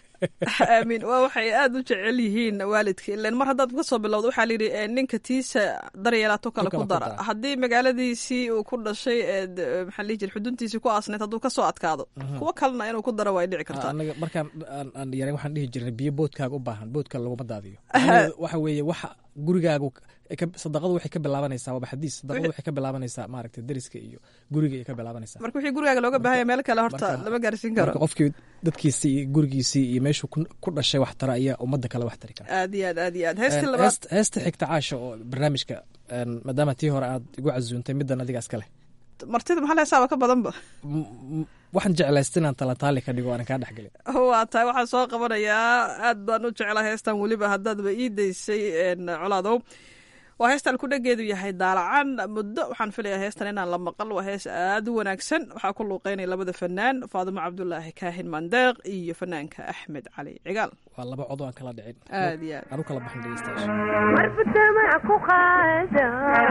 aamiin waa waxay aada u jecel yihiin waalidka ilan mar haddaad ka soo bilowda waxaa layidhi ninka tiisa daryeelaato kale ku dara haddii magaaladiisii uu ku dhashay eed maxaa lihi jira xuduntiisii ku aasneed hadduu ka soo adkaado kuwo kalena inuu ku daro way dhici kartaa anaga markaan aan yaran waxaan dhihi jirnay biyo boodkaaga u baahan boodka laguma daadiyo waxa weeye waxa gurigaagu sadaqadu waxay ka bilaabanaysaa waaba xadiis sadaqadu waxay ka bilaabanaysaa maaragtay deriska iyo guriga ay ka bilaabanaysaa marka wixii gurigaaga looga baahanya meel kale horta lama gaarsiin karo marka qofkii dadkiisii iyo gurigiisii iyo meeshuu ku dhashay wax tara ayaa ummadda kale wax tari kara aad iyo aad aad iyo aad heestii labaad heesta xigta caasha oo barnaamijka maadaama tii hore aad igu casuuntay middan adiga iska leh martida maxaa lehesaaba ka badanba waxaan jeclaysta inaan talataali ka dhigo aanan kaa dhexgelin waa tahay waxaan soo qabanayaa aad baan u jeclaa heestan weliba haddaadba ii daysay colaadow waa heestan kudhageedu yahay daalacan muddo waxaan filayaa heestan inaan la maqal waa hees aad u wanaagsan waxaa ku luuqeynaya labada fanaan faadimo cabdulaahi kaahin mandeeq iyo fanaanka axmed cali cigaal waa laba cod aan kala dhicin aad iyo aad aan u kala baxin dhegeystayaasha marbutamac ku qaada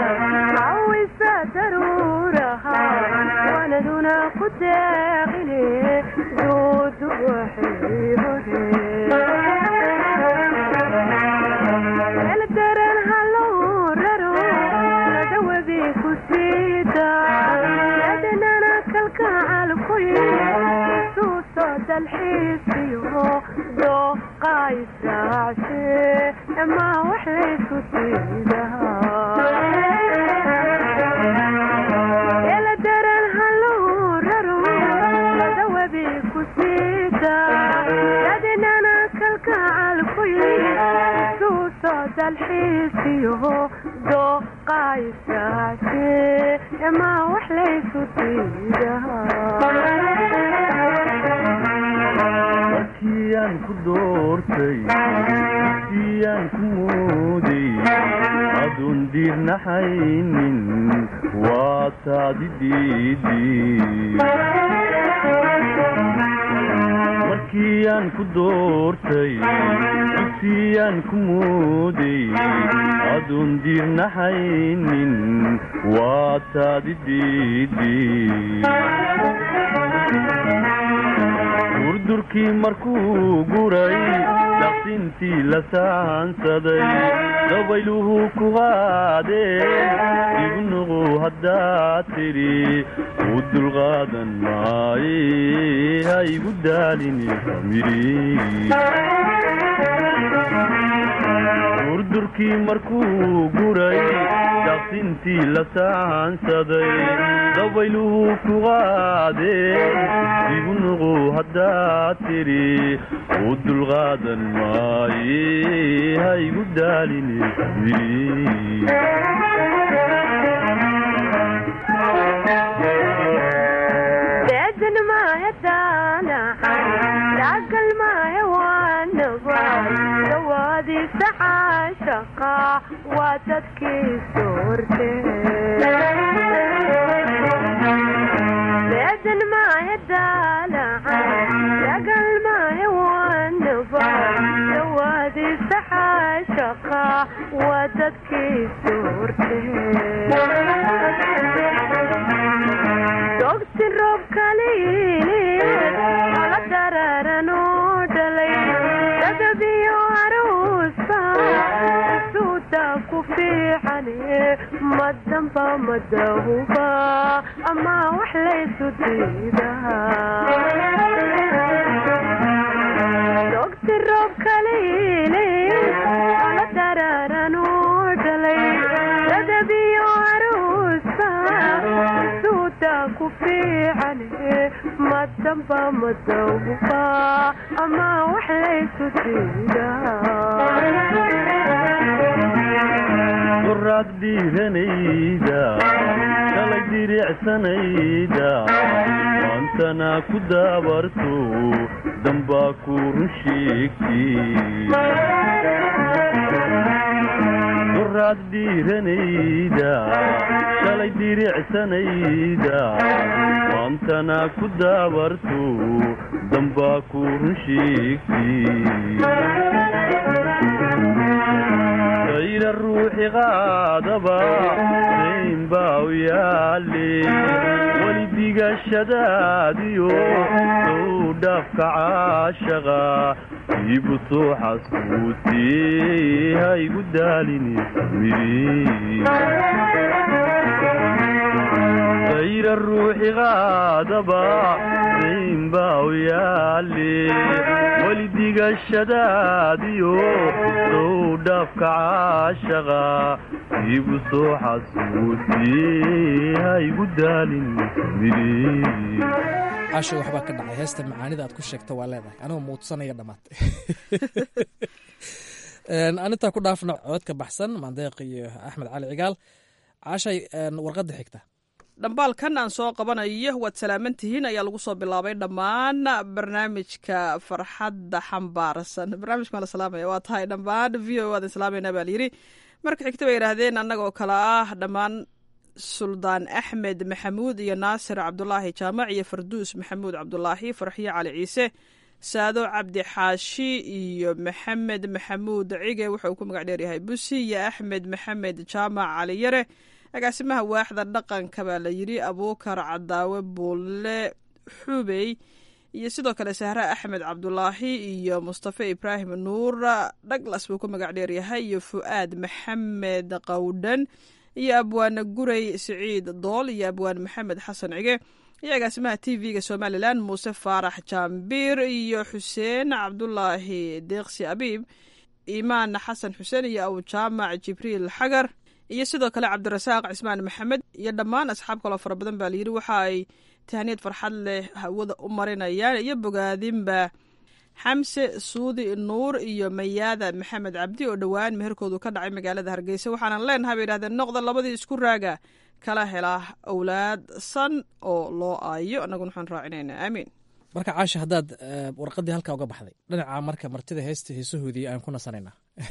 cawisa daruuraha waanaduna ku deeqine duudu waxay hore eldaran halow raro dawabi ku siida yadanana kalkacal kuy suuso dalxiisiyo dooqaysaace ama waxlaysu siidaa eldaran halow raro dawabi ku siida yadanana kalkacal kuy suuso dalxiisiyo dooqaysaace ama waxlaysu siidamarkiyaan ku doortay siyaan ku mooday aduun diirnaxaynin waa taadi markiyaan ku doortay dugsiyaan ku mooday aduun diirnaxaynin waa taadi durdurkii markuu guray daqsintii la saansaday dabayluhu ku qaadeen igu nuqu haddaad tidhi u dulqaadan maaye ha igu daalini durdurkii markuu guray daqsintii la saansaday dabayluhu ku qaadeen igu nuqu haddaad tidhi u dulqaadan maaye ha igu daalini deedan maahe daanacan daagal maahe waanaba dawaadiisa caashaqa waa dadkiisu horte deedan maahe daanacan daagal maahe waanaba dawaadiisa caashaqa waa dadkiisu horte dogti roob kaliili ala dararanoo dhalay dadabiyo aruusa suuda ku fiicane madamba madahuba ama wax laysu diidadogti roob kaliili ala dararanoo dhalay dadabiyo aruusa suuda ku fiicane madamba madahuba ama wax laysu qoraad dhiiranayda shalay diricsanayda maantana ku daabarto dambaa ku run sheegtiqoraad dhiiranayda shalay diricsanayda maantana ku daabarto dambaa ku run sheegti ayra ruuxi qaadaba dayn baa u yaale weli digashadaadiyo sow dhaafka caashaqa iibu soo xasbuutee ha igu daalini ayra ruuxi qaadaba dayn baa u yaale weli digashadaadiyo sow dhaafka caashaqa iibu soo xasbuutee ha igu daalin casho waxbaa ka dhacay heesta macaanida aad ku sheegta waa leedahay anigoo muudsanaya dhammaatay anintaa ku dhaafna codka baxsan mandeeq iyo axmed cali cigaal cashay warqadda xigta dhambaalkan aan soo qabanayo waad salaaman tihiin ayaa lagu soo bilaabay dhammaan barnaamijka farxadda xambaarsan barnaamijka la salaamaya waa tahay dhammaan v o adan salaamayna baa layidhi marka xigta bay yidhaahdeen annagoo kale ah dhammaan suldaan axmed maxamuud iyo naasir cabdulaahi jaamac iyo farduus maxamuud cabdulaahi farxiyo cali ciise saado cabdi xaashi iyo maxamed maxamuud cige wuxuu ku magac dheeryahay busi iyo axmed maxamed jaamac cali yare agaasimaha waaxda dhaqanka baa la yidhi abuukar cadaawe buulle xubey iyo sidoo kale sahre axmed cabdulaahi iyo mustafe ibraahim nuur dhaglas buu ku magac dheeryahay iyo fu'aad maxamed qawdhan iyo abwaane guray siciid dool iyo abwaan maxamed xasan cige iyo agaasimaha t v-ga somalilan muuse faarax jaambiir iyo xuseen cabdulaahi deeqsi abiib imaan xasan xuseen iyo awjaamac jibriil xagar iyo sidoo kale cabdirasaaq cismaan maxamed iyo dhammaan asxaab kaloo fara badan baa layidhi waxa ay tahniyad farxad leh hawada u marinayaan iyo bogaadinba xamse suudi nuur iyo mayaada maxamed cabdi oo dhowaan meherkoodu ka dhacay magaalada hargeysa waxaanan leenahay bay yidhahdeen noqda labadii isku raaga kala helaa owlaad san oo loo aayo annaguna waxaan raacinaynaa aamiin marka caasha haddaad warqaddii halkaa uga baxday dhinaca marka martida heesta heesahoodii aan ku nasanaynaa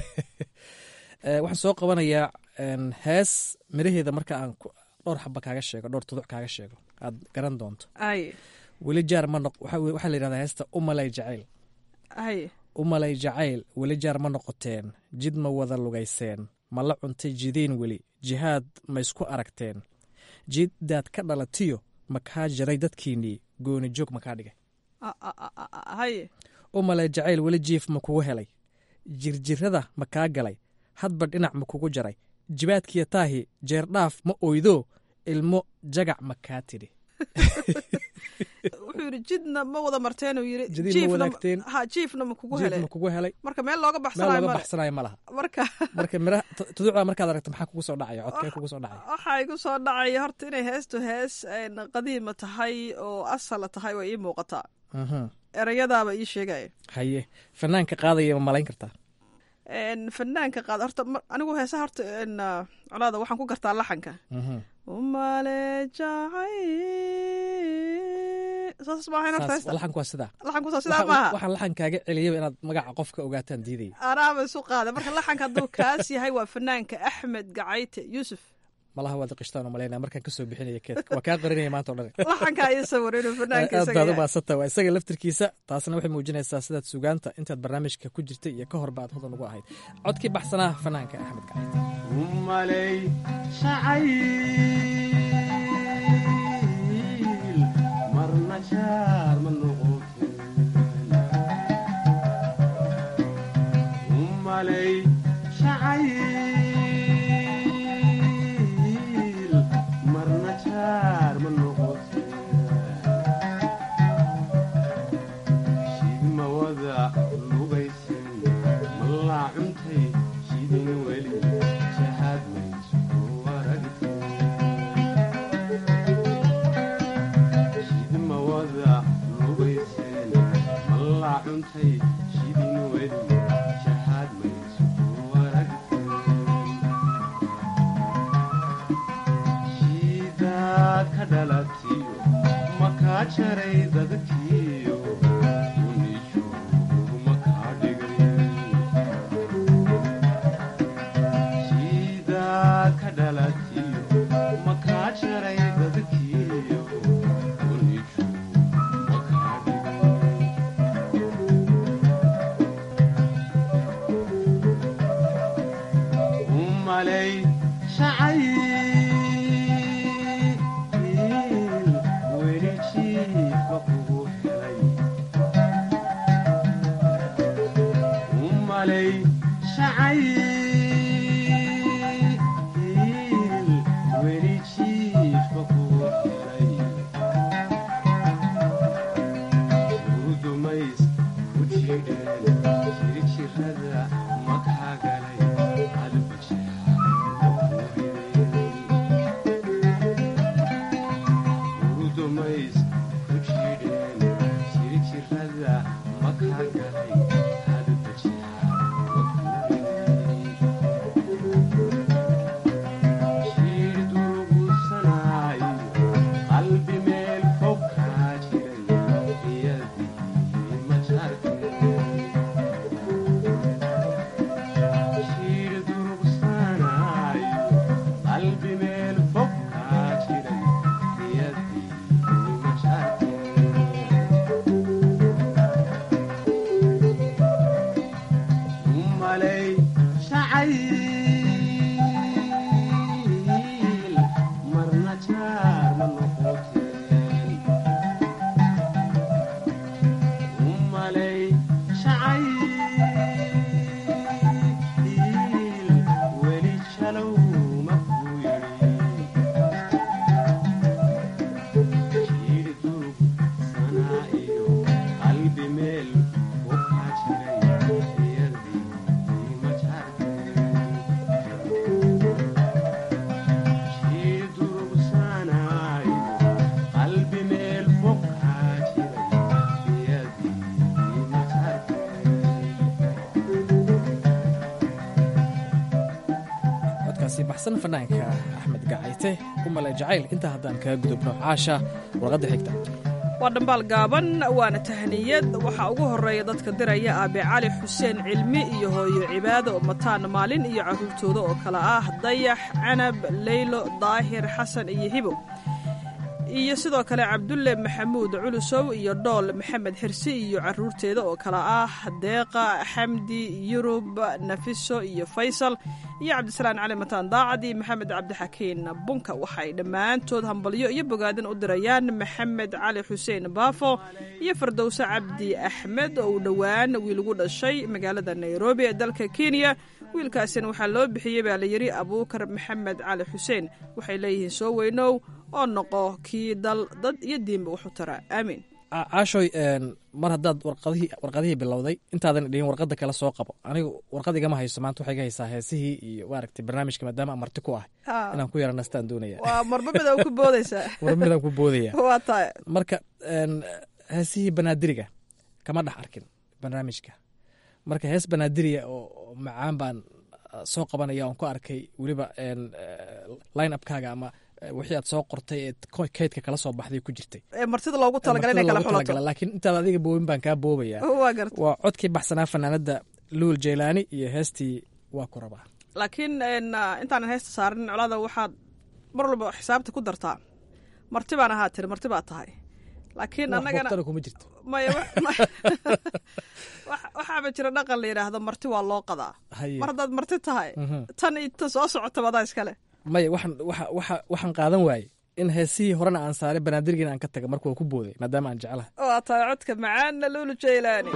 waxaan soo qabanayaa hees miraheeda marka aan dhowr xaba kaaga sheego dhowr tuduc kaaga sheego aad garan doonto ay weli jaar ma noq waxaa la yidhahdaa heesta umalay jacayl ay umalay jacayl weli jaar ma noqoteen jid ma wada lugayseen ma la cuntay jidiin weli jihaad ma isku aragteen jiddaad ka dhalatiyo ma kaa jiray dadkiinnii gooni joog ma kaa dhigay hay umalay jacayl weli jiif ma kugu helay jirjirada ma kaa galay hadba dhinac ma kugu jaray jibaadkiya taahi jeerdhaaf ma oydo ilmo jagac ma kaa tidhi wuxuu yidhi jidna ma wada marteen uu yidhi Jidin ma jiifna wadaagteen. ha jiifna ma kugu jiif helay ma kugu helay marka meel looga meel baxsanayo looga male baxsanayo ma laha marka marka miraha tu- tuduucda markaad aragto maxaa kugu soo dhacaya codkee kugu soo dhacaya waxaa igu soo dhacaya horta inay heestu hees een, qadiima tahay oo asala tahay way ii muuqataa Mhm. erayadaaba ii sheegaya haye fanaanka qaadaya ma malayn kartaa Een, fanaanka qaad horta ma- anigu heesaha horta een, ah, colaada waxaan ku gartaa laxanka Mhm. umale jacay saas maahayn horta Saas, heesta laxanku waa sidaa laxanku soo sidaa Waxaan- maaha waxaan laxankaaga celiyaba inaad magaca qofka ogaataan diidaya anaaba isu qaada marka laxanka hadduu kaas yahay waa fanaanka axmed gacayte yuusuf malaha waad qishtaan oo malaynaya markaan kasoo bixinaya keedka waa kaa qarinaya maanta o dhan laxanka iyo sawir inuu fanaanka aad isaga baad u yahay. maasanta waa isaga laftirkiisa taasna waxay muujinaysaa sidaad sugaanta intaad barnaamijka ku jirtay iyo ka horba aad hodan ugu ahayd codkii baxsanaa fanaanka axmed gacayte umalay jacayl marna jaar ma noqotin umalay jacayl marna jaar ma noqotin shidma wada lugaysin malaa cuntay shidin weli shahaad maysu aragtin shidma wada lugaysin malaa cuntay shidin weli shahaad maysu aragtin shidaad ka dhalatiyo makaa jaray dadkiyo unishu makaa dhigay shidaad ka dhalatiyo makaa jaray dadkiyo unishu makaa dhigay umalay shacayl weli jiifka kugu helay umalay shacayl weli jiifka kugu helay urudumays ku jidheen jirjirada makaa galay urudumays ku jidheen jirjirada makaa galay jiir durugusanayo qalbi meel fog kaa jiray iyadii ma jartay jiir durugsanaayo qalbi meel fog kaa jiray iyadii ma jartay umalay shacayl marna jaar ma noqoteen umalay shacayl weli jalow ma kuu yidhi jiir durug sanaa iyo qalbi meel fog kaa jiray iyadii ma jartay jiir durug sanaa iyo qalbi meel fog kaa jiray iyadii ma codkaasi baxsan fanaanka axmed gacayte umale jacayl intaa haddaan kaga gudubno caasha warqadda xigta waa dhambaal gaaban waana tahniyad waxaa ugu horeeya dadka diraya aabe cali xuseen cilmi iyo hooyo cibaado mataan maalin iyo carruurtooda oo kale ah dayax canab leylo daahir xasan iyo hibo iyo sidoo kale cabdulle maxamuud culusow iyo dhool maxamed xirsi iyo caruurteeda oo kale ah deeqa xamdi yurub nafiso iyo faysal iyo cabdisalaan cali mataan daacad iyo maxamed cabdixakiin bunka waxay dhammaantood hambalyo iyo bogaadin u dirayaan maxamed cali xuseen baafo iyo fardowse cabdi axmed oo uu dhowaan wiil ugu dhashay magaalada nairobi ee dalka kenya wiilkaasina waxaa loo bixiyey baa layidhi abuukar maxamed cali xuseen waxay leeyihiin soo weynow oo noqo kii dal dad iyo diinba wax u tara aamiin caashoy mar haddaad warqadihii warqadihii bilowday intaadan dhihin warqada kale soo qabo anigu warqad igama hayso maanta waxay ga haysaa heesihii iyo maaragtay barnaamijka maadaama aan marti ku ah inaan ku yara nastaan doonaya waa marba mid ku boodaysaa marba midaan ku boodaya waa tahay marka heesihii banaadiriga kama dhex arkin barnaamijka marka hees banaadiriya oo macaan baan soo qabanaya oon ku arkay weliba line upkaaga ama wixii aad soo qortay ee kaydka kala soo baxday ku jirtay martida loogu talagalay inay kala xulato laakiin intaad adiga boobin baan kaa boobaya waa garta waa codkii baxsanaa fanaanada luul jeylaani iyo heestii waa ku rabaa laakiin intaanan heesta saarin colaada waxaad mar walba xisaabta ku dartaa marti baan ahaa tiri marti baa tahay laakiin annagana kuma jirto maya waxaaba jira dhaqan la yidhaahdo marti waa loo qadaa mar haddaad marti tahay tan ita soo socota badaa iskale maya waxaan waxa waxa waxaan qaadan waaye in heesihii horena aan saaray banaadirgiina aan ka taga marka waa ku booday maadaama aan jeclahay waa tahay codka macaanna luulu jeylaani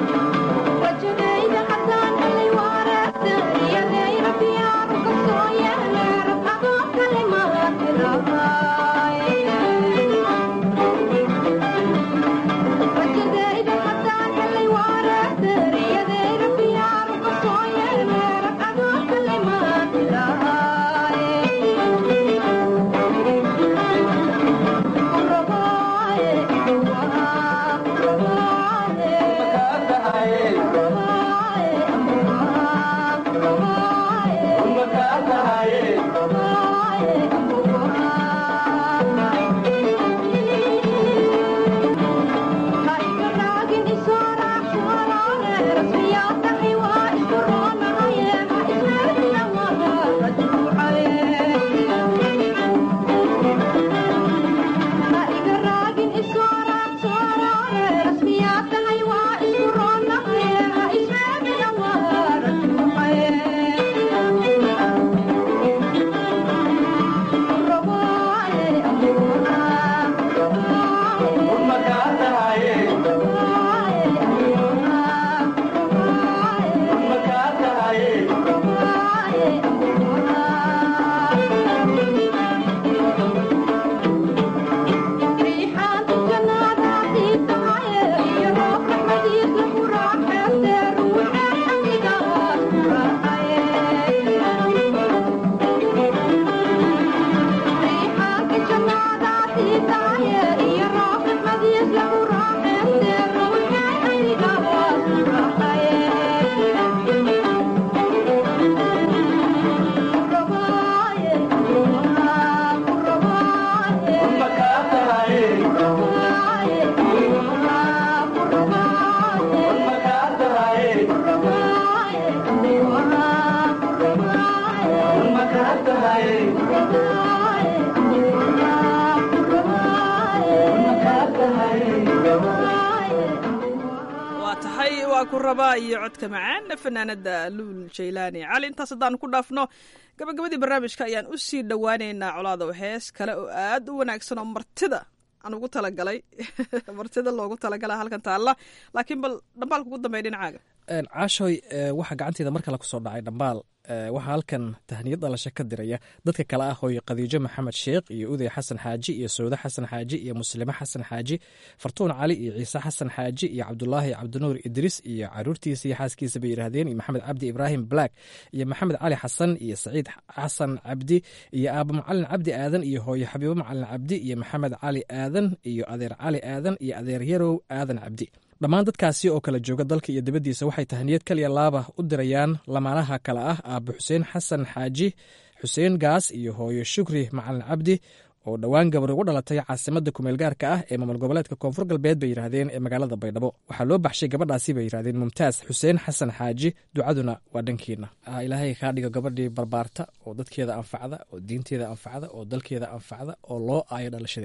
ku rabaa iyo codka macaana fanaanada luul jaylaani cali intaas haddaan ku dhaafno gabagabadii barnaamijka ayaan u sii dhowaaneynaa colaado hees kale oo aad u wanaagsan oo martida aan ugu talagalay martida loogu talagala halkan taalla laakiin bal dhambaalka ugu dambeya dhinacaaga caashoy waxaa gacanteeda mar kale kusoo dhacay dhambaal waxaa halkan tahniyad dhalasho ka diraya dadka kale ah hooyo khadiijo maxamed sheekh iyo uday xasan xaaji iyo sawde xasan xaaji iyo muslime xasan xaaji fartuun cali iyo ciise xasan xaaji iyo cabdulaahi cabdinuur idriis iyo caruurtiisa iyo xaaskiisa bay yidhaahdeen iyo maxamed cabdi ibraahim black iyo maxamed cali xasan iyo saciid xasan cabdi iyo aaba macalin cabdi aadan iyo hooyo xabiibo macalin cabdi iyo maxamed cali aadan iyo adeer cali aadan iyo adeer yarow aadan cabdi dhammaan dadkaasi oo kala jooga dalka iyo dibaddiisa waxay tahniyad kaliya laaba u dirayaan lamaanaha kale ah aaba xuseen xasan xaaji xuseen gaas iyo hooyo shukri macalin cabdi oo dhowaan gabar ugu dhalatay caasimadda kumeel gaarka ah ee maamul goboleedka koonfur galbeed bay yidhaahdeen ee magaalada baydhabo waxaa loo baxshay gabadhaasi bay yidhahdeen mumtaas xuseen xasan xaaji ducaduna waa dhankiina ilaahay kaa dhigo gabadhii barbaarta oo dadkeeda anfacda oo diinteeda anfacda oo dalkeeda anfacda oo loo aayo dhalashadeeda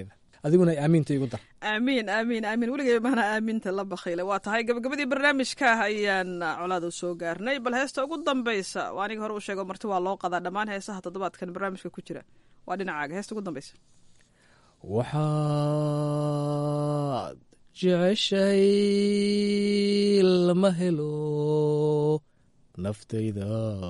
adiguna aamiinta igu dar aamiin aamiin aamiin weligay maana aaminta la bakhiile waa tahay gabagabadii barnaamijka ayaan colaada soo gaarnay bal heesta ugu dambaysa waa aniga hore u sheego marti waa loo qadaa dhammaan heesaha toddobaadkan barnaamijka ku jira waa dhinacaaga heesta ugu dambaysa waxaad jeceshay lama helo naftayda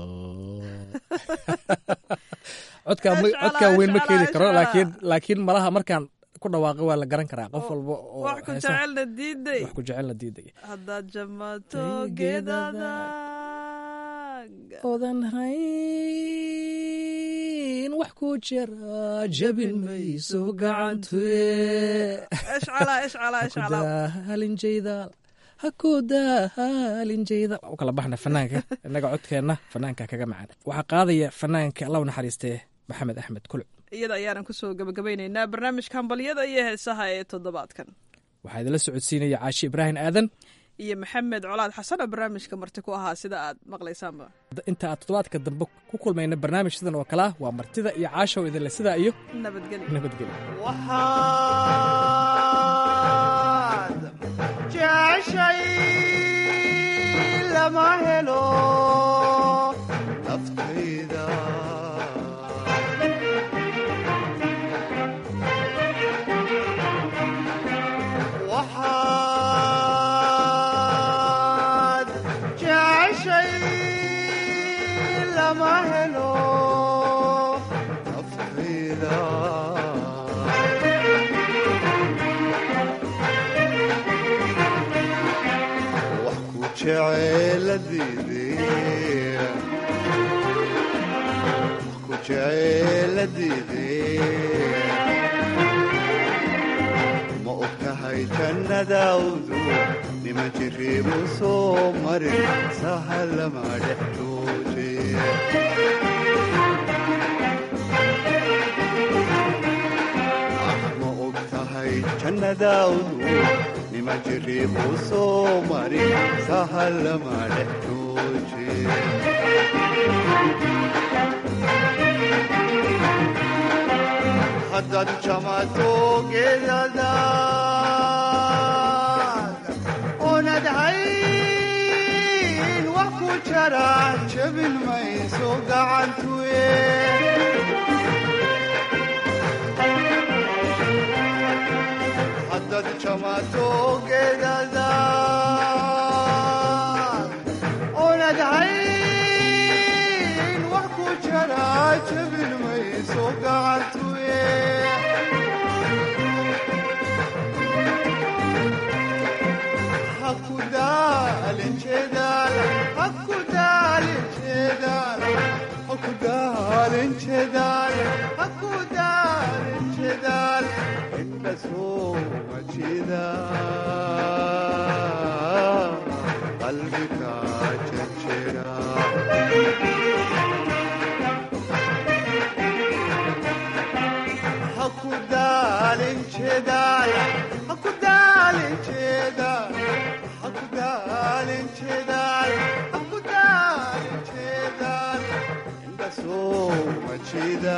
codkaa codkaa weyn ma keeni karo laakiin laakiin malaha markaan ku dhawaaqay waa la garan karaa qof walba oo wax ku jecelna diiday wax ku jecelna diiday haddaad jamato geedada odan hayn wax ku jira jabin mayso gacantuye ishcala ishcala ishcala halinjaydaal hakudahalinjayda u kala baxna fanaanka innaga codkeenna fanaanka kaga macaan waxaa qaadaya fanaanka alla u naxariistee maxamed axmed kuluc iyada ayaanan kusoo gabagabaynaynaa barnaamijka hambalyada iyo heesaha ee toddobaadkan waxaa idinla socodsiinaya caashi ibraahim aadan iyo maxamed colaad xasan oo barnaamijka marti ku ahaa sida aad maqlaysaanba inta aad toddobaadka dambe ku kulmayna barnaamij sidan oo kalea waa martida iyo caashow idinle sidaa iyo nabadgelyo nabadgelyo waxaad jeceshay lama helo naftayda waxaad jeceshay lama helo naftayda wax ku jeceeladiidee wax ku jeceeladiidee ma og tahay jannadaawdu nima jiriibu soo marin sahalama dhex jooje ma og tahay jannadaawdu nima jiriibu soo marin sahalama dhex jooje haddaad jamato geedadaad oonad hayn wax ku jara jabin mayso gacantuye haddaad jamato geedadaad oonad hayn wax ku jara jabin mayso gacantuye qalbiga jajira hakudaalin jedaal hakudaalin jedaal hakudaalin jedaal hakudaalin jedaal inda soo majida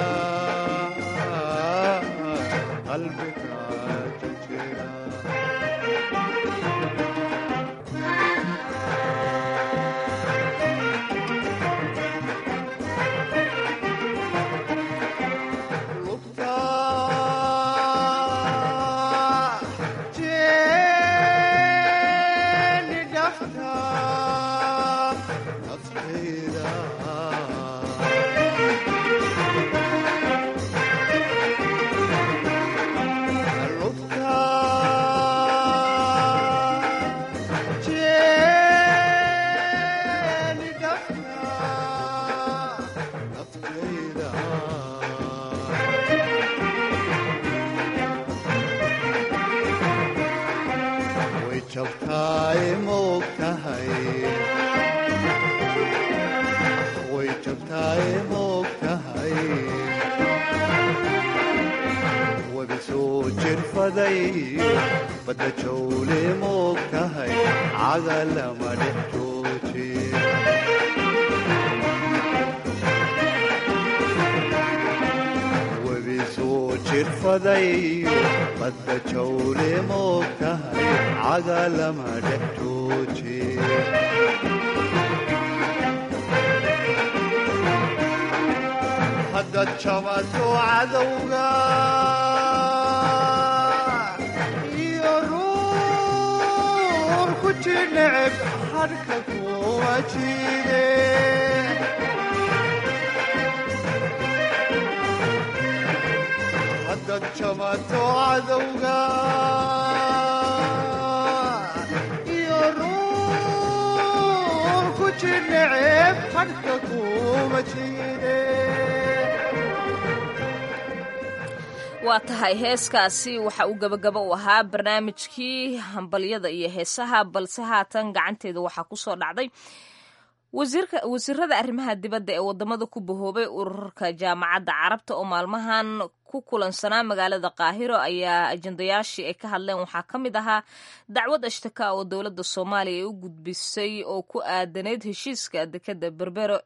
qalbiga jajira way jabtaay moog tahay way jabtaay moog tahay webi soo jirfaday badda jawle moog tahay caga lama dhex jooji webi soo jirfadayo badda jawle moogtahay cagalama dhex jooje haddaad jamato cadowga iyo ruur ku jidheceb hadhka kuma jide haddaad jamato cadowga iyo ruur ku jidheceb hadhka kuma jide waa tahay heeskaasi waxa uu gabagaba u ahaa barnaamijkii hambalyada iyo heesaha balse haatan gacanteeda waxaa kusoo dhacday wasiirada arrimaha dibadda ee wadamada ku bahoobay ururka jaamacadda carabta oo maalmahan ku kulansanaa magaalada qaahiro ayaa ajendayaashii ay ka hadleen waxaa ka mid ahaa dacwad ashtaka oo dowladda soomaaliya ay u gudbisay oo ku aadaneyd heshiiska dekeda berbero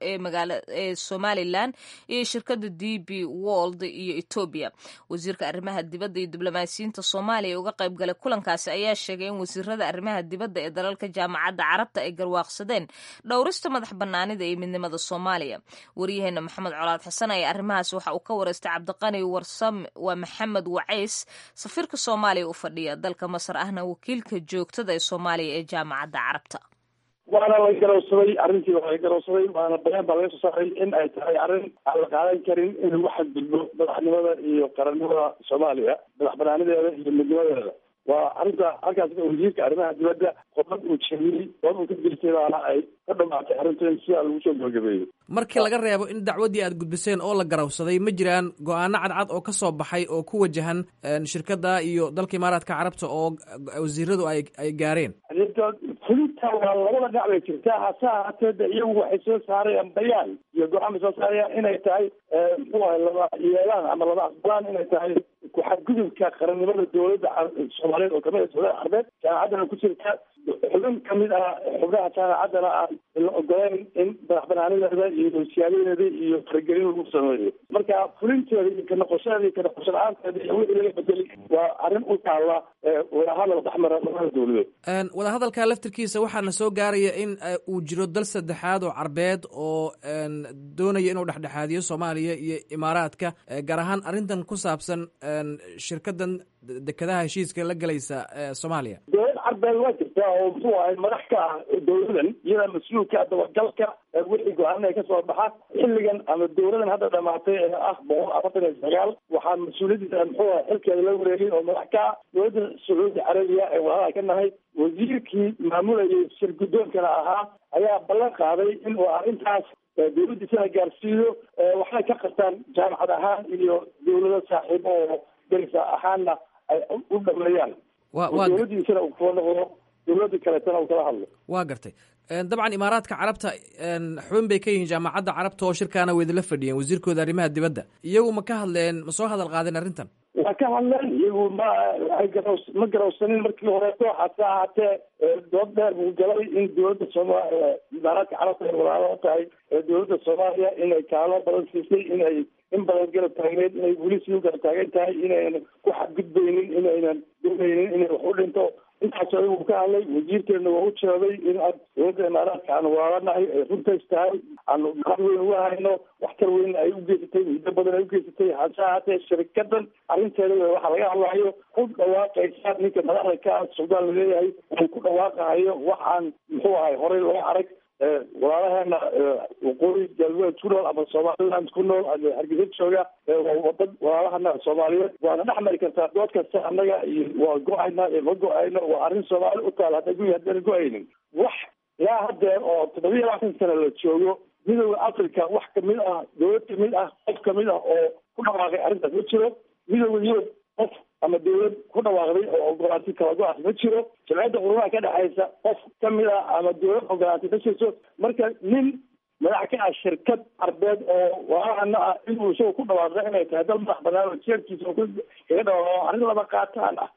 ee somalilan iyo shirkada d b wold iyo etoobiya wasiirka arrimaha dibadda iyo diblomaasiyiinta soomaaliya uga qayb galay kulankaasi ayaa sheegay in wasiirada arrimaha dibadda ee dalalka jaamacadda carabta ay garwaaqsadeen dhowrista madax banaanida iyo midnimada soomaaliya waryaheena maxamed colaad xasan ayaa arrimahaas waxa uu ka wareystay cabdiqani waa maxamed wacays safiirka soomaaliya u fadhiya dalka masar ahna wakiilka joogtada ee soomaaliya ee jaamacadda carabta waana la garowsaday arrintii waa la garowsaday waana bayaan baa laga soo saaray in ay tahay arrin aan la qaadan karin in lagu xadgudbo madaxnimada iyo qarannimada soomaaliya madax banaanideeda iyo midnimadeeda waa arrinta halkaas wasiirka arrimaha dibadda qodad uu jeediyey dood uu ka jirtay baana ay ka dhamaatay arrinta in sidaa lagu soo gabagabeeyey markii laga reebo in dacwaddii aad gudbiseen oo la garawsaday ma jiraan go-aano cadcad oo ka soo baxay oo ku wajahan shirkadda iyo dalka imaaraadka carabta oo wasiiradu ay ay gaareen fulinta waa labada dhinac bay jirtaa hase ahaatee de iyagu waxay soo saarayaan bayaan iyo go-aan bay soo saarayaan inay tahay muxuu ahay laba yeelaan ama laba aqbalaan inay tahay ku-xadgudubka qarannimada dowladda soomaaliyeed oo kamid ah dowlada carbeed jaamacaddana ku jirta xubin kamid ah xubnaha jaamacaddana aan la ogoleyn in madax banaanideeda iyo siyaabadeeda iyo faragelin lagu sameeyo marka fulinteeda iyo kanoqoshadeeda iyo kanoqosho la-aanteeda iyo wixii laga bedelay waa arrin u taalla wadahadal dhexmara labada dowladood wadahadalka laftirkiisa waxaana soo gaaraya in uu jiro dal saddexaad oo carbeed oo doonaya inuu dhexdhexaadiyo soomaaliya iyo imaaraadka gaar ahaan arrintan ku saabsan shirkadan dekedaha heshiiska la gelaysa soomaaliya dowlad carbeed waa jirtaa oo muxuu ahay madax ka ah dowladan iyada mas-uulka dabagalka wixii go-aan ay kasoo baxaan xilligan ama dowladan hadda dhamaatay ee ah boqol afartan iyo sagaal waxaa mas-uuliyadiisa muxuu ahay xilkeeda la wareegay oo madax ka ah dowladda sacuudi carabiya ee walaalaha ka nahay wasiirkii maamulayay shir guddoonkana ahaa ayaa ballan qaaday in uu arrintaas dowladdiisana gaarsiiyo waxay ka qabtaan jaamacad ahaan iyo dowlado saaxiibo oo derisa ahaanna ay u dhameeyaan dowladdiisana uu kula noqdo dowladii kaleetana uu kala hadlo waa gartay dabcan imaaraadka carabta xubin bay ka yihiin jaamacadda carabta oo shirkaana weydala fadhiyeen wasiirkooda arrimaha dibadda iyagu ma ka hadleen ma soo hadal qaadeen arrintan waa ka hadleen iyagu ma ay garaw ma garawsanin markii horeeto hase ahaatee dood dheer buu galay in dowladda sooma imaaraadka carabta ay walaalo tahay dowladda soomaaliya inay kaalo badan siisay inay in badan garab taagneed inay weli sii u garab taagan tahay inaynan ku xadgudbaynin inaynan doonaynin inay wax u dhinto intaas ayagu ka hadlay wasiirkeena waa u jeeday in aan dowladda imaaraadka aan waalanahay ay runtays tahay aanu gacan weyn uga hayno waxtar weyn ay u geysatay muddo badan ay u geysatay hase ahaatee shirikadan arrinteeda waxaa laga hadlayo ku dhawaaqaysa ninka madaxda ka ah suldaan laleeyahay uu ku dhawaaqahayo waxaan muxuu ahay horey loo arag walaalaheena waqooyi galbeed ku nool ama somaliland ku nool ama hargeysa jooga wadad walaalahana soomaaliyeed waana dhex mari kartaa dood kasta annaga iyo waa go-ayna iyo ma go-ayno waa arrin soomaali u taal hadda guyi haddana go-aynin wax ilaa haddeer oo toddobiya labaatan sana la joogo midooda africa wax kamid ah dowlad kamid ah qof kamid ah oo ku dhawaaqay arrintaas ma jiro midooda yurub qof ama dowlad ku dhawaaqday oo ogolaatay kala go-aas ma jiro jamciyadda qurumaha ka dhexaysa qof kamid ah ama dowlad ogolaatay ma jirto marka nin madax ka ah shirkad carbeed oo walaalahana ah inuu isaga ku dhawaaqda inay tahay dal madax banaan oo jeerkiisa kaga dhawaaqo arrin laba qaataan ah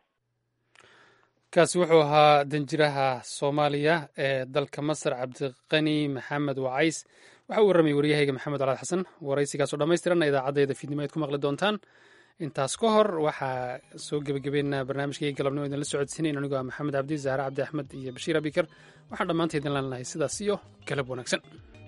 kaasi wuxuu ahaa danjiraha soomaaliya ee dalka masar cabdiqani maxamed wacays waxa uu warramay waryahayga maxamed calaad xasan waraysigaasoo dhammaystiranna idaacaddeeda fiidnimo aad ku maqli doontaan intaas ka hor waxaa soo gebagabeynaa barnaamijkii galabnimo idinla socodsiinayn anigoo ah maxamed cabdi zahre cabdi axmed iyo bashiir abikar waxaan dhammaanta idin leenahay sidaas iyo galab wanaagsan